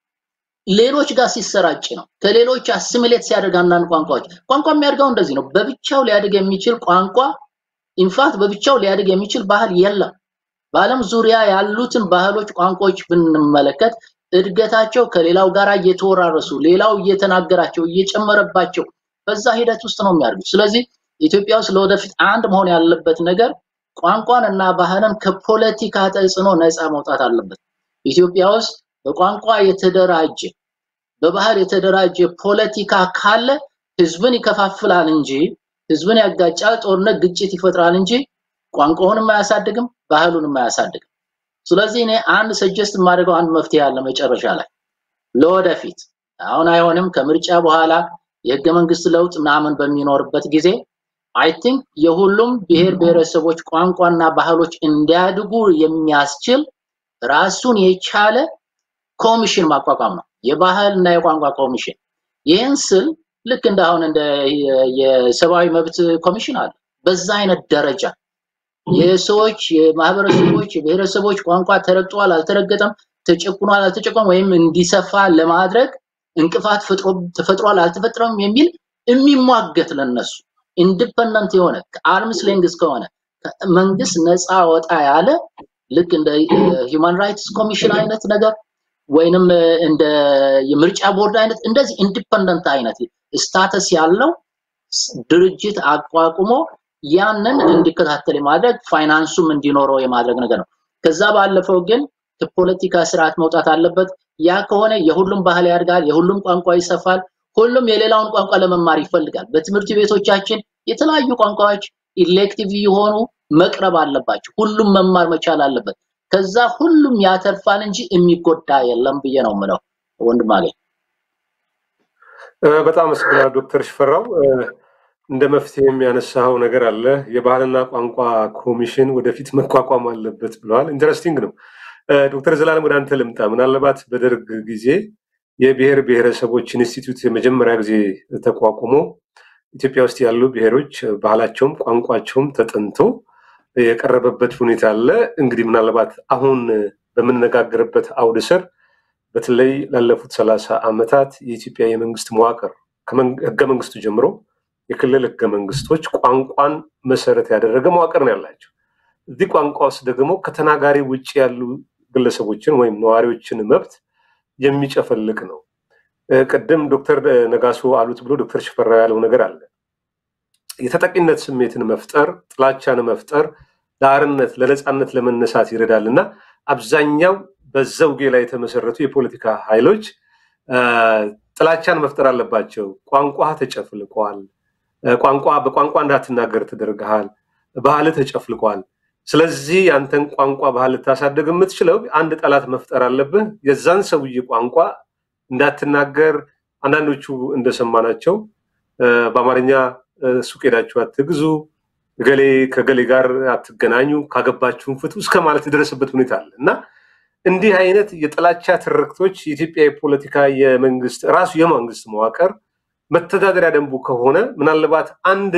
ሌሎች ጋር ሲሰራጭ ነው። ከሌሎች አሲሚሌት ሲያደርግ አንዳንድ ቋንቋዎች ቋንቋ የሚያድገው እንደዚህ ነው። በብቻው ሊያድግ የሚችል ቋንቋ ኢንፋክት በብቻው ሊያድግ የሚችል ባህል የለም። በዓለም ዙሪያ ያሉትን ባህሎች፣ ቋንቋዎች ብንመለከት እድገታቸው ከሌላው ጋር እየተወራረሱ ሌላው እየተናገራቸው እየጨመረባቸው በዛ ሂደት ውስጥ ነው የሚያድጉት። ስለዚህ ኢትዮጵያ ውስጥ ለወደፊት አንድ መሆን ያለበት ነገር ቋንቋን እና ባህልን ከፖለቲካ ተጽዕኖ ነፃ መውጣት አለበት። ኢትዮጵያ ውስጥ በቋንቋ የተደራጀ በባህል የተደራጀ ፖለቲካ ካለ ህዝብን ይከፋፍላል እንጂ ህዝብን ያጋጫል፣ ጦርነት፣ ግጭት ይፈጥራል እንጂ ቋንቋውንም አያሳድግም፣ ባህሉንም አያሳድግም። ስለዚህ እኔ አንድ ሰጀስት የማደርገው አንድ መፍትሄ አለ መጨረሻ ላይ ለወደፊት አሁን አይሆንም ከምርጫ በኋላ የህገ መንግስት ለውጥ ምናምን በሚኖርበት ጊዜ አይ ቲንክ የሁሉም ብሔር ብሔረሰቦች ቋንቋና ባህሎች እንዲያድጉ የሚያስችል ራሱን የቻለ ኮሚሽን ማቋቋም ነው፣ የባህል እና የቋንቋ ኮሚሽን። ይህን ስል ልክ እንደ አሁን እንደ የሰብአዊ መብት ኮሚሽን አለ። በዛ አይነት ደረጃ የሰዎች የማህበረሰቦች የብሔረሰቦች ቋንቋ ተረግጧል አልተረገጠም፣ ተጨቁኗል አልተጨቆም ወይም እንዲሰፋ ለማድረግ እንቅፋት ተፈጥሯል አልተፈጥረም የሚል የሚሟገት ለነሱ ኢንዲፐንደንት የሆነ ከአርምስ ሌንግስ ከሆነ መንግስት ነፃ ወጣ ያለ ልክ እንደ ሂውማን ራይትስ ኮሚሽን አይነት ነገር ወይንም እንደ የምርጫ ቦርድ አይነት እንደዚህ ኢንዲፐንደንት አይነት ስታተስ ያለው ድርጅት አቋቁሞ ያንን እንዲከታተል የማድረግ ፋይናንሱም እንዲኖረው የማድረግ ነገር ነው። ከዛ ባለፈው ግን ከፖለቲካ ስርዓት መውጣት አለበት። ያ ከሆነ የሁሉም ባህል ያድጋል፣ የሁሉም ቋንቋ ይሰፋል፣ ሁሉም የሌላውን ቋንቋ ለመማር ይፈልጋል። በትምህርት ቤቶቻችን የተለያዩ ቋንቋዎች ኢሌክቲቭ የሆኑ መቅረብ አለባቸው። ሁሉም መማር መቻል አለበት። ከዛ ሁሉም ያተርፋል እንጂ የሚጎዳ የለም ብዬ ነው የምለው። ወንድም አገኝ በጣም አመሰግናለሁ ዶክተር ሽፈራው። እንደ መፍትሄ የሚያነሳው ነገር አለ። የባህልና ቋንቋ ኮሚሽን ወደፊት መቋቋም አለበት ብለዋል። ኢንተረስቲንግ ነው። ዶክተር ዘላለም ወደ አንተ ልምጣ። ምናልባት በደርግ ጊዜ የብሔር ብሔረሰቦች ኢንስቲትዩት የመጀመሪያ ጊዜ ተቋቁሞ ኢትዮጵያ ውስጥ ያሉ ብሔሮች ባህላቸውም ቋንቋቸውም ተጠንቶ የቀረበበት ሁኔታ አለ። እንግዲህ ምናልባት አሁን በምንነጋገርበት አውድ ስር በተለይ ላለፉት ሰላሳ ዓመታት የኢትዮጵያ የመንግስት መዋቅር ህገ መንግስቱ ጀምሮ የክልል ህገ መንግስቶች ቋንቋን መሰረት ያደረገ መዋቅር ነው ያላቸው። እዚህ ቋንቋ ውስጥ ደግሞ ከተናጋሪ ውጭ ያሉ ግለሰቦችን ወይም ነዋሪዎችን መብት የሚጨፈልቅ ነው። ቅድም ዶክተር ነጋሶ አሉት ብሎ ዶክተር ሽፈራ ያለው ነገር አለ። የተጠቂነት ስሜትን መፍጠር፣ ጥላቻን መፍጠር ለአርነት ለነፃነት ለመነሳት ይረዳል እና አብዛኛው በዘውጌ ላይ የተመሰረቱ የፖለቲካ ኃይሎች ጥላቻን መፍጠር አለባቸው። ቋንቋ ተጨፍልቋል፣ ቋንቋ በቋንቋ እንዳትናገር ተደርገሃል፣ ባህል ተጨፍልቋል። ስለዚህ ያንተን ቋንቋ ባህል ልታሳደግ የምትችለው አንድ ጠላት መፍጠር አለብህ። የዛን ሰውዬ ቋንቋ እንዳትናገር አንዳንዶቹ እንደሰማናቸው በአማርኛ ሱቅ ሄዳችሁ አትግዙ፣ ገሌ ከገሌ ጋር አትገናኙ፣ ካገባችሁን ፍቱ እስከ ማለት የደረሰበት ሁኔታ አለ እና እንዲህ አይነት የጥላቻ ትርክቶች የኢትዮጵያ የፖለቲካ የመንግስት ራሱ የመንግስት መዋቅር መተዳደሪያ ደንቡ ከሆነ ምናልባት አንድ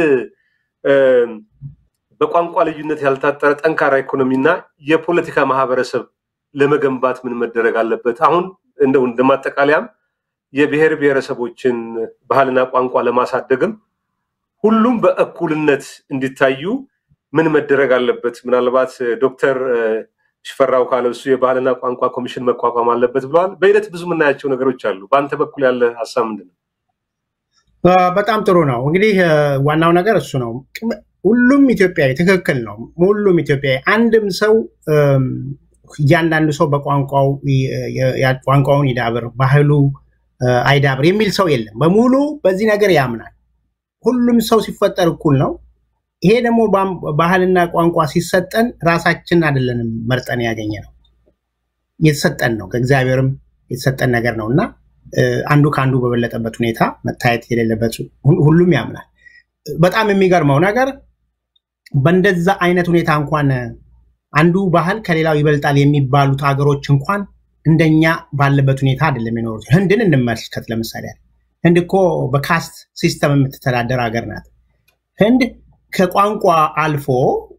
በቋንቋ ልዩነት ያልታጠረ ጠንካራ ኢኮኖሚና የፖለቲካ ማህበረሰብ ለመገንባት ምን መደረግ አለበት? አሁን እንደው እንደማጠቃለያም የብሔር ብሔረሰቦችን ባህልና ቋንቋ ለማሳደግም ሁሉም በእኩልነት እንዲታዩ ምን መደረግ አለበት? ምናልባት ዶክተር ሽፈራው ካለው እሱ የባህልና ቋንቋ ኮሚሽን መቋቋም አለበት ብለዋል። በሂደት ብዙ የምናያቸው ነገሮች አሉ። በአንተ በኩል ያለ ሀሳብ ምንድን ነው? በጣም ጥሩ ነው። እንግዲህ ዋናው ነገር እሱ ነው። ሁሉም ኢትዮጵያዊ ትክክል ነው። ሁሉም ኢትዮጵያዊ አንድም ሰው እያንዳንዱ ሰው በቋንቋው ቋንቋውን ይዳብር፣ ባህሉ አይዳብር የሚል ሰው የለም። በሙሉ በዚህ ነገር ያምናል። ሁሉም ሰው ሲፈጠር እኩል ነው። ይሄ ደግሞ ባህልና ቋንቋ ሲሰጠን ራሳችን አይደለንም መርጠን ያገኘ ነው፣ የተሰጠን ነው። ከእግዚአብሔርም የተሰጠን ነገር ነው እና አንዱ ከአንዱ በበለጠበት ሁኔታ መታየት የሌለበት ሁሉም ያምናል። በጣም የሚገርመው ነገር በእንደዛ አይነት ሁኔታ እንኳን አንዱ ባህል ከሌላው ይበልጣል የሚባሉት ሀገሮች እንኳን እንደኛ ባለበት ሁኔታ አይደለም የኖሩት። ህንድን እንመልከት ለምሳሌ። ህንድ እኮ በካስት ሲስተም የምትተዳደር ሀገር ናት። ህንድ ከቋንቋ አልፎ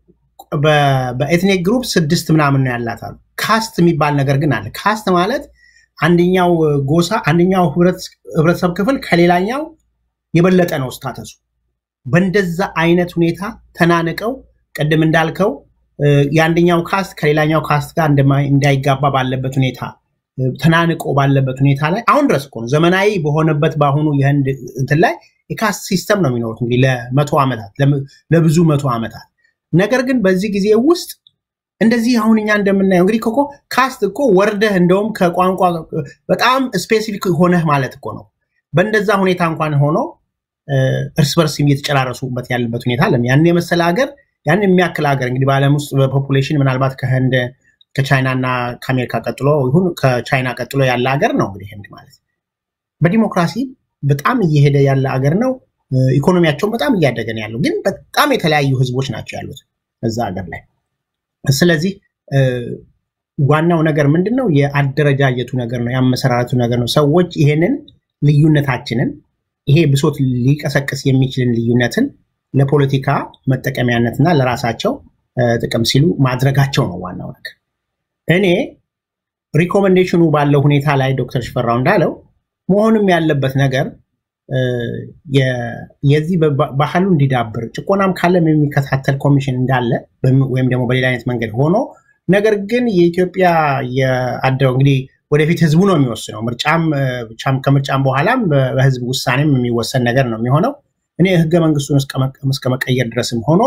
በኤትኒክ ግሩፕ ስድስት ምናምን ነው ያላት አሉ። ካስት የሚባል ነገር ግን አለ። ካስት ማለት አንደኛው ጎሳ አንደኛው ህብረተሰብ ክፍል ከሌላኛው የበለጠ ነው ስታተሱ። በእንደዛ አይነት ሁኔታ ተናንቀው ቅድም እንዳልከው የአንደኛው ካስት ከሌላኛው ካስት ጋር እንዳይጋባ ባለበት ሁኔታ ተናንቆ ባለበት ሁኔታ ላይ አሁን ድረስ እኮ ነው ዘመናዊ በሆነበት በአሁኑ የህንድ እንትን ላይ የካስት ሲስተም ነው የሚኖሩት እንግዲህ ለመቶ ዓመታት ለብዙ መቶ ዓመታት። ነገር ግን በዚህ ጊዜ ውስጥ እንደዚህ አሁን እኛ እንደምናየው እንግዲህ እኮ ካስት እኮ ወርደህ እንደውም ከቋንቋ በጣም ስፔሲፊክ ሆነህ ማለት እኮ ነው። በእንደዛ ሁኔታ እንኳን ሆኖ እርስ በርስ እየተጨራረሱበት ያለበት ሁኔታ አለ። ያን የመሰለ ሀገር ያን የሚያክል ሀገር እንግዲህ በዓለም ውስጥ በፖፑሌሽን ምናልባት ከህንድ ከቻይና እና ከአሜሪካ ቀጥሎ ይሁን ከቻይና ቀጥሎ ያለ ሀገር ነው እንግዲህ ህንድ ማለት በዲሞክራሲ በጣም እየሄደ ያለ ሀገር ነው። ኢኮኖሚያቸውን በጣም እያደገ ነው ያለው። ግን በጣም የተለያዩ ህዝቦች ናቸው ያሉት እዛ ሀገር ላይ። ስለዚህ ዋናው ነገር ምንድን ነው? የአደረጃጀቱ ነገር ነው፣ የአመሰራረቱ ነገር ነው። ሰዎች ይሄንን ልዩነታችንን ይሄ ብሶት ሊቀሰቅስ የሚችልን ልዩነትን ለፖለቲካ መጠቀሚያነትና ለራሳቸው ጥቅም ሲሉ ማድረጋቸው ነው ዋናው ነገር። እኔ ሪኮመንዴሽኑ ባለው ሁኔታ ላይ ዶክተር ሽፈራው እንዳለው መሆንም ያለበት ነገር የዚህ ባህሉ እንዲዳብር ጭቆናም ካለም የሚከታተል ኮሚሽን እንዳለ ወይም ደግሞ በሌላ አይነት መንገድ ሆኖ ነገር ግን የኢትዮጵያ የአደው እንግዲህ ወደፊት ህዝቡ ነው የሚወስነው። ምርጫም ከምርጫም በኋላም በህዝብ ውሳኔም የሚወሰን ነገር ነው የሚሆነው። እኔ ህገ መንግስቱን እስከ መቀየር ድረስም ሆኖ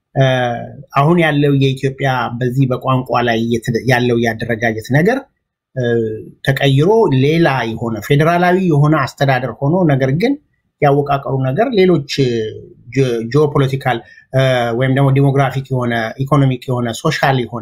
አሁን ያለው የኢትዮጵያ በዚህ በቋንቋ ላይ ያለው የአደረጃጀት ነገር ተቀይሮ ሌላ የሆነ ፌዴራላዊ የሆነ አስተዳደር ሆኖ ነገር ግን ያወቃቀሩ ነገር ሌሎች ጂኦፖለቲካል ወይም ደግሞ ዲሞግራፊክ የሆነ ኢኮኖሚክ የሆነ ሶሻል የሆነ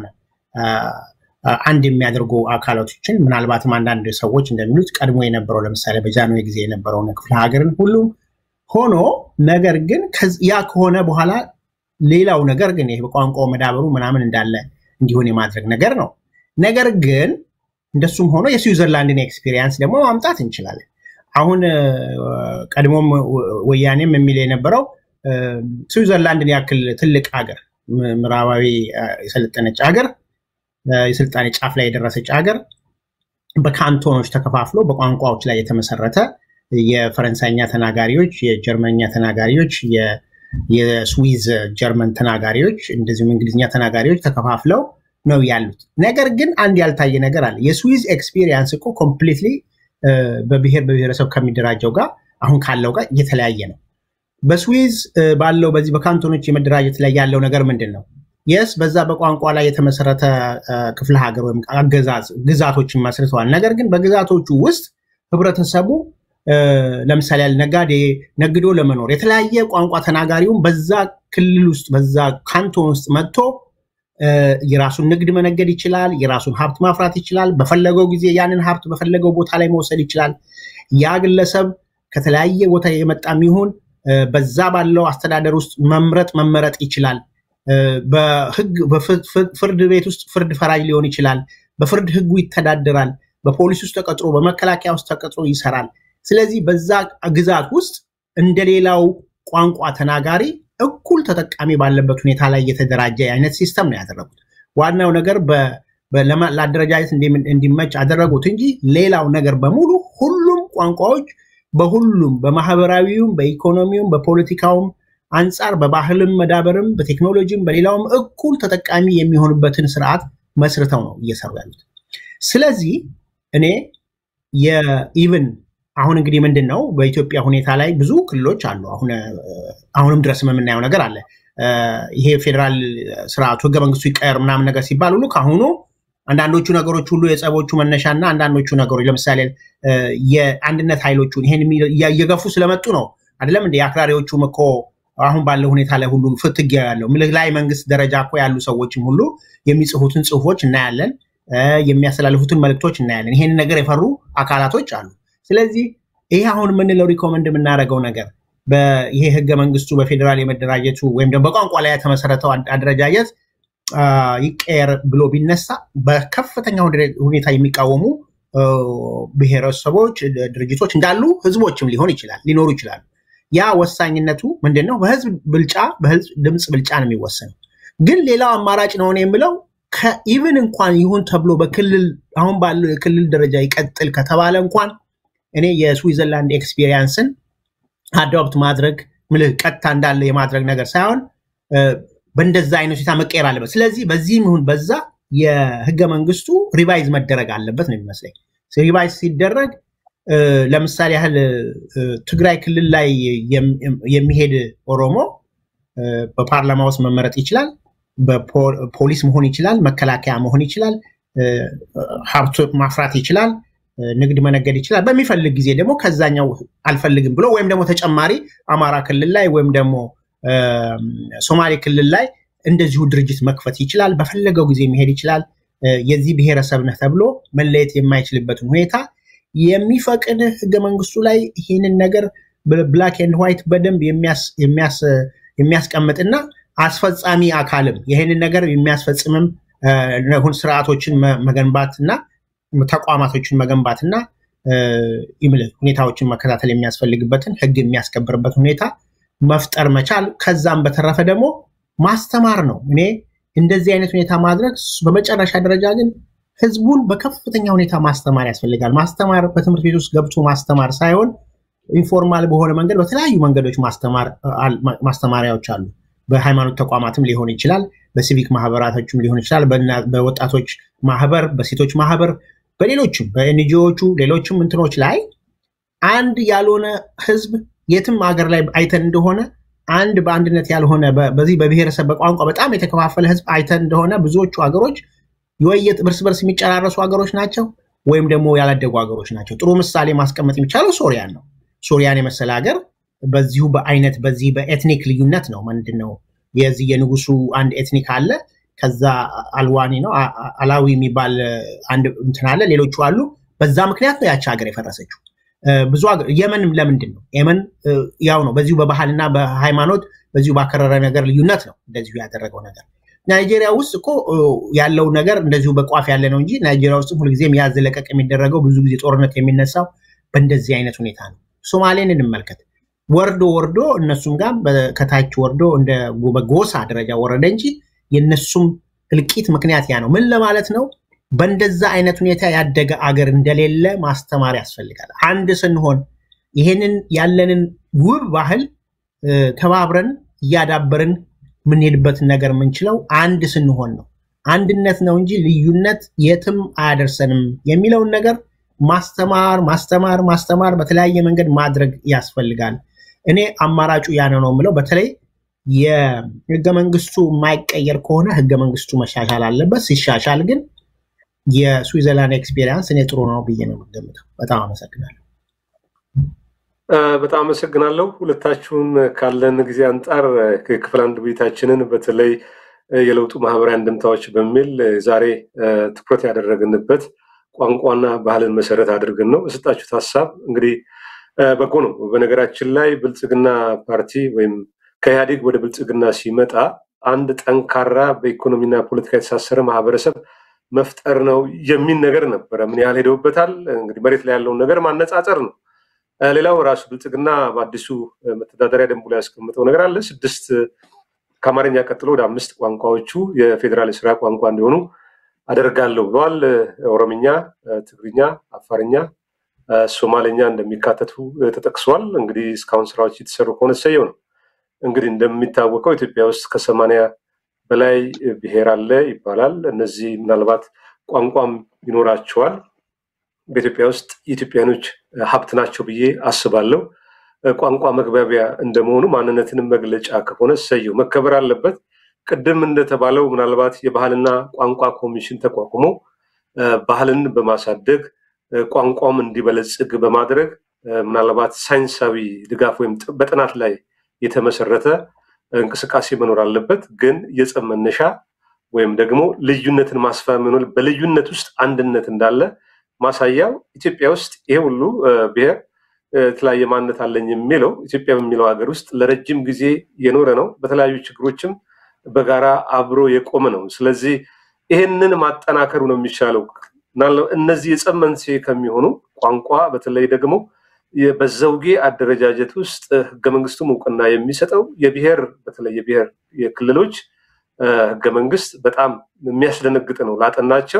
አንድ የሚያደርጉ አካላቶችን ምናልባትም አንዳንድ ሰዎች እንደሚሉት ቀድሞ የነበረው ለምሳሌ በጃንሆይ ጊዜ የነበረውን ክፍለ ሀገርን ሁሉም ሆኖ ነገር ግን ያ ከሆነ በኋላ ሌላው ነገር ግን ይሄ በቋንቋው መዳበሩ ምናምን እንዳለ እንዲሆን የማድረግ ነገር ነው። ነገር ግን እንደሱም ሆኖ የስዊዘርላንድን ኤክስፒሪየንስ ደግሞ ማምጣት እንችላለን። አሁን ቀድሞም ወያኔም የሚል የነበረው ስዊዘርላንድን ያክል ትልቅ ሀገር ምዕራባዊ የሰለጠነች ሀገር የስልጣኔ ጫፍ ላይ የደረሰች ሀገር በካንቶኖች ተከፋፍሎ በቋንቋዎች ላይ የተመሰረተ የፈረንሳይኛ ተናጋሪዎች፣ የጀርመንኛ ተናጋሪዎች፣ የስዊዝ ጀርመን ተናጋሪዎች እንደዚሁም እንግሊዝኛ ተናጋሪዎች ተከፋፍለው ነው ያሉት። ነገር ግን አንድ ያልታየ ነገር አለ። የስዊዝ ኤክስፒሪየንስ እኮ ኮምፕሊትሊ በብሔር በብሔረሰብ ከሚደራጀው ጋር አሁን ካለው ጋር እየተለያየ ነው። በስዊዝ ባለው በዚህ በካንቶኖች የመደራጀት ላይ ያለው ነገር ምንድን ነው? የስ በዛ በቋንቋ ላይ የተመሰረተ ክፍለ ሀገር ወይም አገዛዝ ግዛቶችን መስርተዋል። ነገር ግን በግዛቶቹ ውስጥ ህብረተሰቡ ለምሳሌ ያለ ነጋዴ ነግዶ ለመኖር የተለያየ ቋንቋ ተናጋሪውን በዛ ክልል ውስጥ በዛ ካንቶን ውስጥ መጥቶ የራሱን ንግድ መነገድ ይችላል። የራሱን ሀብት ማፍራት ይችላል። በፈለገው ጊዜ ያንን ሀብት በፈለገው ቦታ ላይ መውሰድ ይችላል። ያ ግለሰብ ከተለያየ ቦታ የመጣም ይሁን በዛ ባለው አስተዳደር ውስጥ መምረጥ መመረጥ ይችላል። በህግ በፍርድ ቤት ውስጥ ፍርድ ፈራጅ ሊሆን ይችላል። በፍርድ ህጉ ይተዳደራል። በፖሊስ ውስጥ ተቀጥሮ በመከላከያ ውስጥ ተቀጥሮ ይሰራል። ስለዚህ በዛ ግዛት ውስጥ እንደሌላው ቋንቋ ተናጋሪ እኩል ተጠቃሚ ባለበት ሁኔታ ላይ የተደራጀ አይነት ሲስተም ነው ያደረጉት። ዋናው ነገር ለአደረጃጀት እንዲመች አደረጉት እንጂ ሌላው ነገር በሙሉ ሁሉም ቋንቋዎች በሁሉም በማህበራዊውም፣ በኢኮኖሚውም፣ በፖለቲካውም አንጻር በባህልም መዳበርም በቴክኖሎጂም በሌላውም እኩል ተጠቃሚ የሚሆኑበትን ስርዓት መስርተው ነው እየሰሩ ያሉት። ስለዚህ እኔ የኢቭን አሁን እንግዲህ ምንድን ነው በኢትዮጵያ ሁኔታ ላይ ብዙ ክልሎች አሉ። አሁንም ድረስ የምናየው ነገር አለ። ይሄ ፌዴራል ስርዓቱ ህገ መንግስቱ ይቀየር ምናምን ነገር ሲባል ሁሉ ከአሁኑ አንዳንዶቹ ነገሮች ሁሉ የጸቦቹ መነሻ እና አንዳንዶቹ ነገሮች ለምሳሌ የአንድነት ኃይሎቹን ይሄን እየገፉ ስለመጡ ነው አይደለም እንደ የአክራሪዎቹም እኮ አሁን ባለው ሁኔታ ላይ ሁሉ ፍትጊያ ያለው ምልህ ላይ መንግስት ደረጃ እኮ ያሉ ሰዎችም ሁሉ የሚጽፉትን ጽሁፎች እናያለን፣ የሚያስተላልፉትን መልእክቶች እናያለን። ይሄን ነገር የፈሩ አካላቶች አሉ። ስለዚህ ይሄ አሁን የምንለው ሪኮመንድ የምናደርገው ነገር ይሄ ህገ መንግስቱ በፌዴራል የመደራጀቱ ወይም ደግሞ በቋንቋ ላይ የተመሰረተው አደረጃጀት ይቀየር ብሎ ቢነሳ በከፍተኛ ሁኔታ የሚቃወሙ ብሔረሰቦች፣ ድርጅቶች እንዳሉ ህዝቦችም ሊሆን ይችላል ሊኖሩ ይችላሉ። ያ ወሳኝነቱ ምንድን ነው? በህዝብ ብልጫ በህዝብ ድምፅ ብልጫ ነው የሚወሰነው። ግን ሌላው አማራጭ ነው የምለው ከኢቭን እንኳን ይሁን ተብሎ በክልል አሁን ባለው የክልል ደረጃ ይቀጥል ከተባለ እንኳን እኔ የስዊዘርላንድ ኤክስፒሪየንስን አዶፕት ማድረግ ምልህ ቀጥታ እንዳለ የማድረግ ነገር ሳይሆን በእንደዛ አይነት ሁኔታ መቀየር አለበት። ስለዚህ በዚህም ይሁን በዛ የህገ መንግስቱ ሪቫይዝ መደረግ አለበት ነው የሚመስለኝ። ሪቫይዝ ሲደረግ ለምሳሌ ያህል ትግራይ ክልል ላይ የሚሄድ ኦሮሞ በፓርላማ ውስጥ መመረጥ ይችላል። በፖሊስ መሆን ይችላል። መከላከያ መሆን ይችላል። ሀብት ማፍራት ይችላል። ንግድ መነገድ ይችላል። በሚፈልግ ጊዜ ደግሞ ከዛኛው አልፈልግም ብሎ ወይም ደግሞ ተጨማሪ አማራ ክልል ላይ ወይም ደግሞ ሶማሌ ክልል ላይ እንደዚሁ ድርጅት መክፈት ይችላል። በፈለገው ጊዜ መሄድ ይችላል። የዚህ ብሔረሰብ ነህ ተብሎ መለየት የማይችልበትን ሁኔታ የሚፈቅድ ህገ መንግስቱ ላይ ይህንን ነገር ብላክ ኤንድ ዋይት በደንብ የሚያስቀምጥና አስፈጻሚ አካልም ይህንን ነገር የሚያስፈጽምም ስርዓቶችን መገንባትና ተቋማቶችን መገንባትና ሁኔታዎችን መከታተል የሚያስፈልግበትን ህግ የሚያስከብርበት ሁኔታ መፍጠር መቻል። ከዛም በተረፈ ደግሞ ማስተማር ነው። እኔ እንደዚህ አይነት ሁኔታ ማድረግ በመጨረሻ ደረጃ ግን ህዝቡን በከፍተኛ ሁኔታ ማስተማር ያስፈልጋል። ማስተማር በትምህርት ቤት ውስጥ ገብቶ ማስተማር ሳይሆን ኢንፎርማል በሆነ መንገድ በተለያዩ መንገዶች ማስተማሪያዎች አሉ። በሃይማኖት ተቋማትም ሊሆን ይችላል፣ በሲቪክ ማህበራቶችም ሊሆን ይችላል፣ በወጣቶች ማህበር፣ በሴቶች ማህበር፣ በሌሎችም በኤንጂዎቹ ሌሎችም እንትኖች ላይ አንድ ያልሆነ ህዝብ የትም ሀገር ላይ አይተን እንደሆነ አንድ በአንድነት ያልሆነ በዚህ በብሔረሰብ በቋንቋ በጣም የተከፋፈለ ህዝብ አይተን እንደሆነ ብዙዎቹ ሀገሮች የወየት እርስ በርስ የሚጨራረሱ ሀገሮች ናቸው፣ ወይም ደግሞ ያላደጉ ሀገሮች ናቸው። ጥሩ ምሳሌ ማስቀመጥ የሚቻለው ሶሪያን ነው። ሶሪያን የመሰለ ሀገር በዚሁ በአይነት በዚህ በኤትኒክ ልዩነት ነው። ምንድን ነው የዚህ የንጉሱ አንድ ኤትኒክ አለ። ከዛ አልዋኒ ነው አላዊ የሚባል አንድ እንትን አለ። ሌሎቹ አሉ። በዛ ምክንያት ነው ያቺ ሀገር የፈረሰችው። ብዙ የመንም ለምንድን ነው የመን ያው ነው። በዚሁ በባህልና በሃይማኖት በዚሁ ባከረረ ነገር ልዩነት ነው እንደዚሁ ያደረገው ነገር። ናይጄሪያ ውስጥ እኮ ያለው ነገር እንደዚሁ በቋፍ ያለ ነው እንጂ ናይጄሪያ ውስጥ ሁልጊዜም ያዝ ለቀቅ የሚደረገው ብዙ ጊዜ ጦርነት የሚነሳው በእንደዚህ አይነት ሁኔታ ነው። ሶማሌን እንመልከት። ወርዶ ወርዶ እነሱም ጋር ከታች ወርዶ እንደ በጎሳ ደረጃ ወረደ እንጂ የነሱም እልቂት ምክንያት ያ ነው። ምን ለማለት ነው? በእንደዛ አይነት ሁኔታ ያደገ አገር እንደሌለ ማስተማር ያስፈልጋል። አንድ ስንሆን ይሄንን ያለንን ውብ ባህል ተባብረን እያዳበርን የምንሄድበትን ነገር የምንችለው አንድ ስንሆን ነው። አንድነት ነው እንጂ ልዩነት የትም አያደርሰንም የሚለውን ነገር ማስተማር ማስተማር ማስተማር በተለያየ መንገድ ማድረግ ያስፈልጋል። እኔ አማራጩ ያነ ነው የምለው። በተለይ የህገ መንግስቱ የማይቀየር ከሆነ ህገ መንግስቱ መሻሻል አለበት። ሲሻሻል ግን የስዊዘርላንድ ኤክስፔሪንስ እኔ ጥሩ ነው ብዬ ነው የምገምተው። በጣም አመሰግናለሁ። በጣም አመሰግናለሁ ሁለታችሁን። ካለን ጊዜ አንጻር ክፍል አንድ ውይይታችንን በተለይ የለውጡ ማህበራዊ አንድምታዎች በሚል ዛሬ ትኩረት ያደረግንበት ቋንቋና ባህልን መሰረት አድርገን ነው። የሰጣችሁት ሀሳብ እንግዲህ በጎ ነው። በነገራችን ላይ ብልጽግና ፓርቲ ወይም ከኢህአዴግ ወደ ብልጽግና ሲመጣ አንድ ጠንካራ በኢኮኖሚና ፖለቲካ የተሳሰረ ማህበረሰብ መፍጠር ነው የሚል ነገር ነበረ። ምን ያህል ሄደውበታል? እንግዲህ መሬት ላይ ያለውን ነገር ማነጻጸር ነው። ሌላው ራሱ ብልጽግና በአዲሱ መተዳደሪያ ደንቡ ላይ ያስቀምጠው ነገር አለ። ስድስት ከአማርኛ ቀጥሎ ወደ አምስት ቋንቋዎቹ የፌዴራል የስራ ቋንቋ እንዲሆኑ አደርጋለሁ ብለዋል። ኦሮምኛ፣ ትግርኛ፣ አፋርኛ፣ ሶማሌኛ እንደሚካተቱ ተጠቅሷል። እንግዲህ እስካሁን ስራዎች የተሰሩ ከሆነ ሰየው ነው። እንግዲህ እንደሚታወቀው ኢትዮጵያ ውስጥ ከሰማንያ በላይ ብሔር አለ ይባላል። እነዚህ ምናልባት ቋንቋም ይኖራቸዋል። በኢትዮጵያ ውስጥ የኢትዮጵያኖች ሀብት ናቸው ብዬ አስባለሁ። ቋንቋ መግባቢያ እንደመሆኑ ማንነትንም መግለጫ ከሆነ ሰየው መከበር አለበት። ቅድም እንደተባለው ምናልባት የባህልና ቋንቋ ኮሚሽን ተቋቁሞ ባህልን በማሳደግ ቋንቋም እንዲበለጽግ በማድረግ ምናልባት ሳይንሳዊ ድጋፍ ወይም በጥናት ላይ የተመሰረተ እንቅስቃሴ መኖር አለበት። ግን የጸብ መነሻ ወይም ደግሞ ልዩነትን ማስፋመኑ በልዩነት ውስጥ አንድነት እንዳለ ማሳያው ኢትዮጵያ ውስጥ ይሄ ሁሉ ብሔር የተለያየ ማንነት አለኝ የሚለው ኢትዮጵያ በሚለው ሀገር ውስጥ ለረጅም ጊዜ የኖረ ነው። በተለያዩ ችግሮችም በጋራ አብሮ የቆመ ነው። ስለዚህ ይሄንን ማጠናከሩ ነው የሚሻለው። እነዚህ የጸብ መንስኤ ከሚሆኑ ቋንቋ በተለይ ደግሞ በዘውጌ አደረጃጀት ውስጥ ህገ መንግስቱም እውቅና የሚሰጠው የብሔር በተለይ የብሔር የክልሎች ህገ መንግስት በጣም የሚያስደነግጥ ነው። ላጠናቸው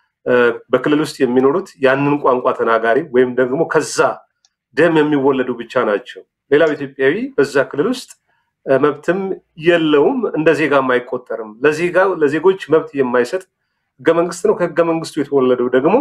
በክልል ውስጥ የሚኖሩት ያንን ቋንቋ ተናጋሪ ወይም ደግሞ ከዛ ደም የሚወለዱ ብቻ ናቸው። ሌላው ኢትዮጵያዊ በዛ ክልል ውስጥ መብትም የለውም፣ እንደ ዜጋም አይቆጠርም። ለዜጋ ለዜጎች መብት የማይሰጥ ህገ መንግስት ነው። ከህገ መንግስቱ የተወለደው ደግሞ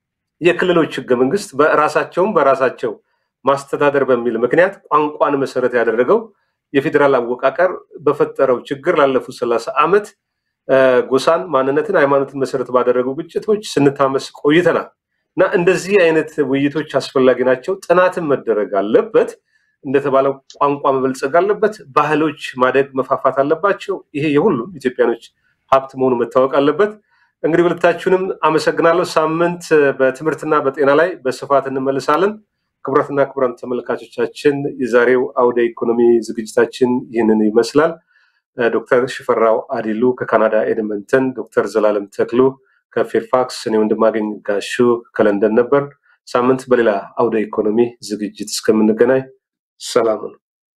የክልሎች ህገ መንግስት በራሳቸውም በራሳቸው ማስተዳደር በሚል ምክንያት ቋንቋን መሰረት ያደረገው የፌዴራል አወቃቀር በፈጠረው ችግር ላለፉት ሰላሳ ዓመት ጎሳን፣ ማንነትን፣ ሃይማኖትን መሰረት ባደረጉ ግጭቶች ስንታመስ ቆይተናል እና እንደዚህ አይነት ውይይቶች አስፈላጊ ናቸው። ጥናትን መደረግ አለበት። እንደተባለው ቋንቋ መበልጸግ አለበት። ባህሎች ማደግ መፋፋት አለባቸው። ይሄ የሁሉም ኢትዮጵያኖች ሀብት መሆኑ መታወቅ አለበት። እንግዲህ ሁለታችሁንም አመሰግናለሁ። ሳምንት በትምህርትና በጤና ላይ በስፋት እንመልሳለን። ክቡራትና ክቡራን ተመልካቾቻችን የዛሬው አውደ ኢኮኖሚ ዝግጅታችን ይህንን ይመስላል። ዶክተር ሽፈራው አዲሉ ከካናዳ ኤድመንተን፣ ዶክተር ዘላለም ተክሉ ከፌርፋክስ፣ እኔ ወንድማገኝ ጋሹ ከለንደን ነበር። ሳምንት በሌላ አውደ ኢኮኖሚ ዝግጅት እስከምንገናኝ ሰላም ነው።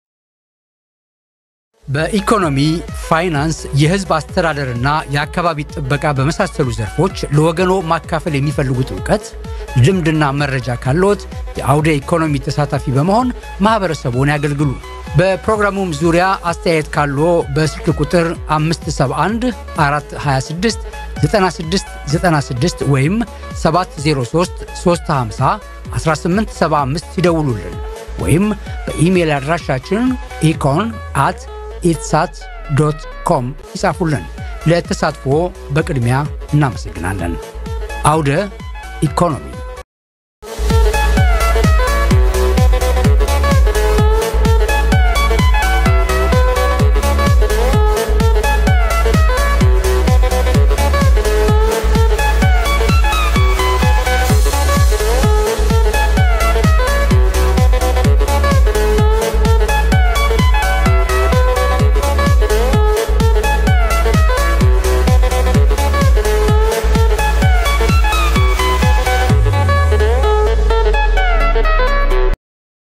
በኢኮኖሚ፣ ፋይናንስ፣ የህዝብ አስተዳደርና የአካባቢ ጥበቃ በመሳሰሉ ዘርፎች ለወገኖ ማካፈል የሚፈልጉት እውቀት ልምድና መረጃ ካለዎት የአውደ ኢኮኖሚ ተሳታፊ በመሆን ማህበረሰቡን ያገልግሉ። በፕሮግራሙም ዙሪያ አስተያየት ካለዎ በስልክ ቁጥር 571 426 9696 ወይም 703 350 1875 ይደውሉልን ወይም በኢሜይል አድራሻችን ኢኮን አት ኢትሳት ዶት ኮም ይጻፉልን። ለተሳትፎ በቅድሚያ እናመሰግናለን። አውደ ኢኮኖሚ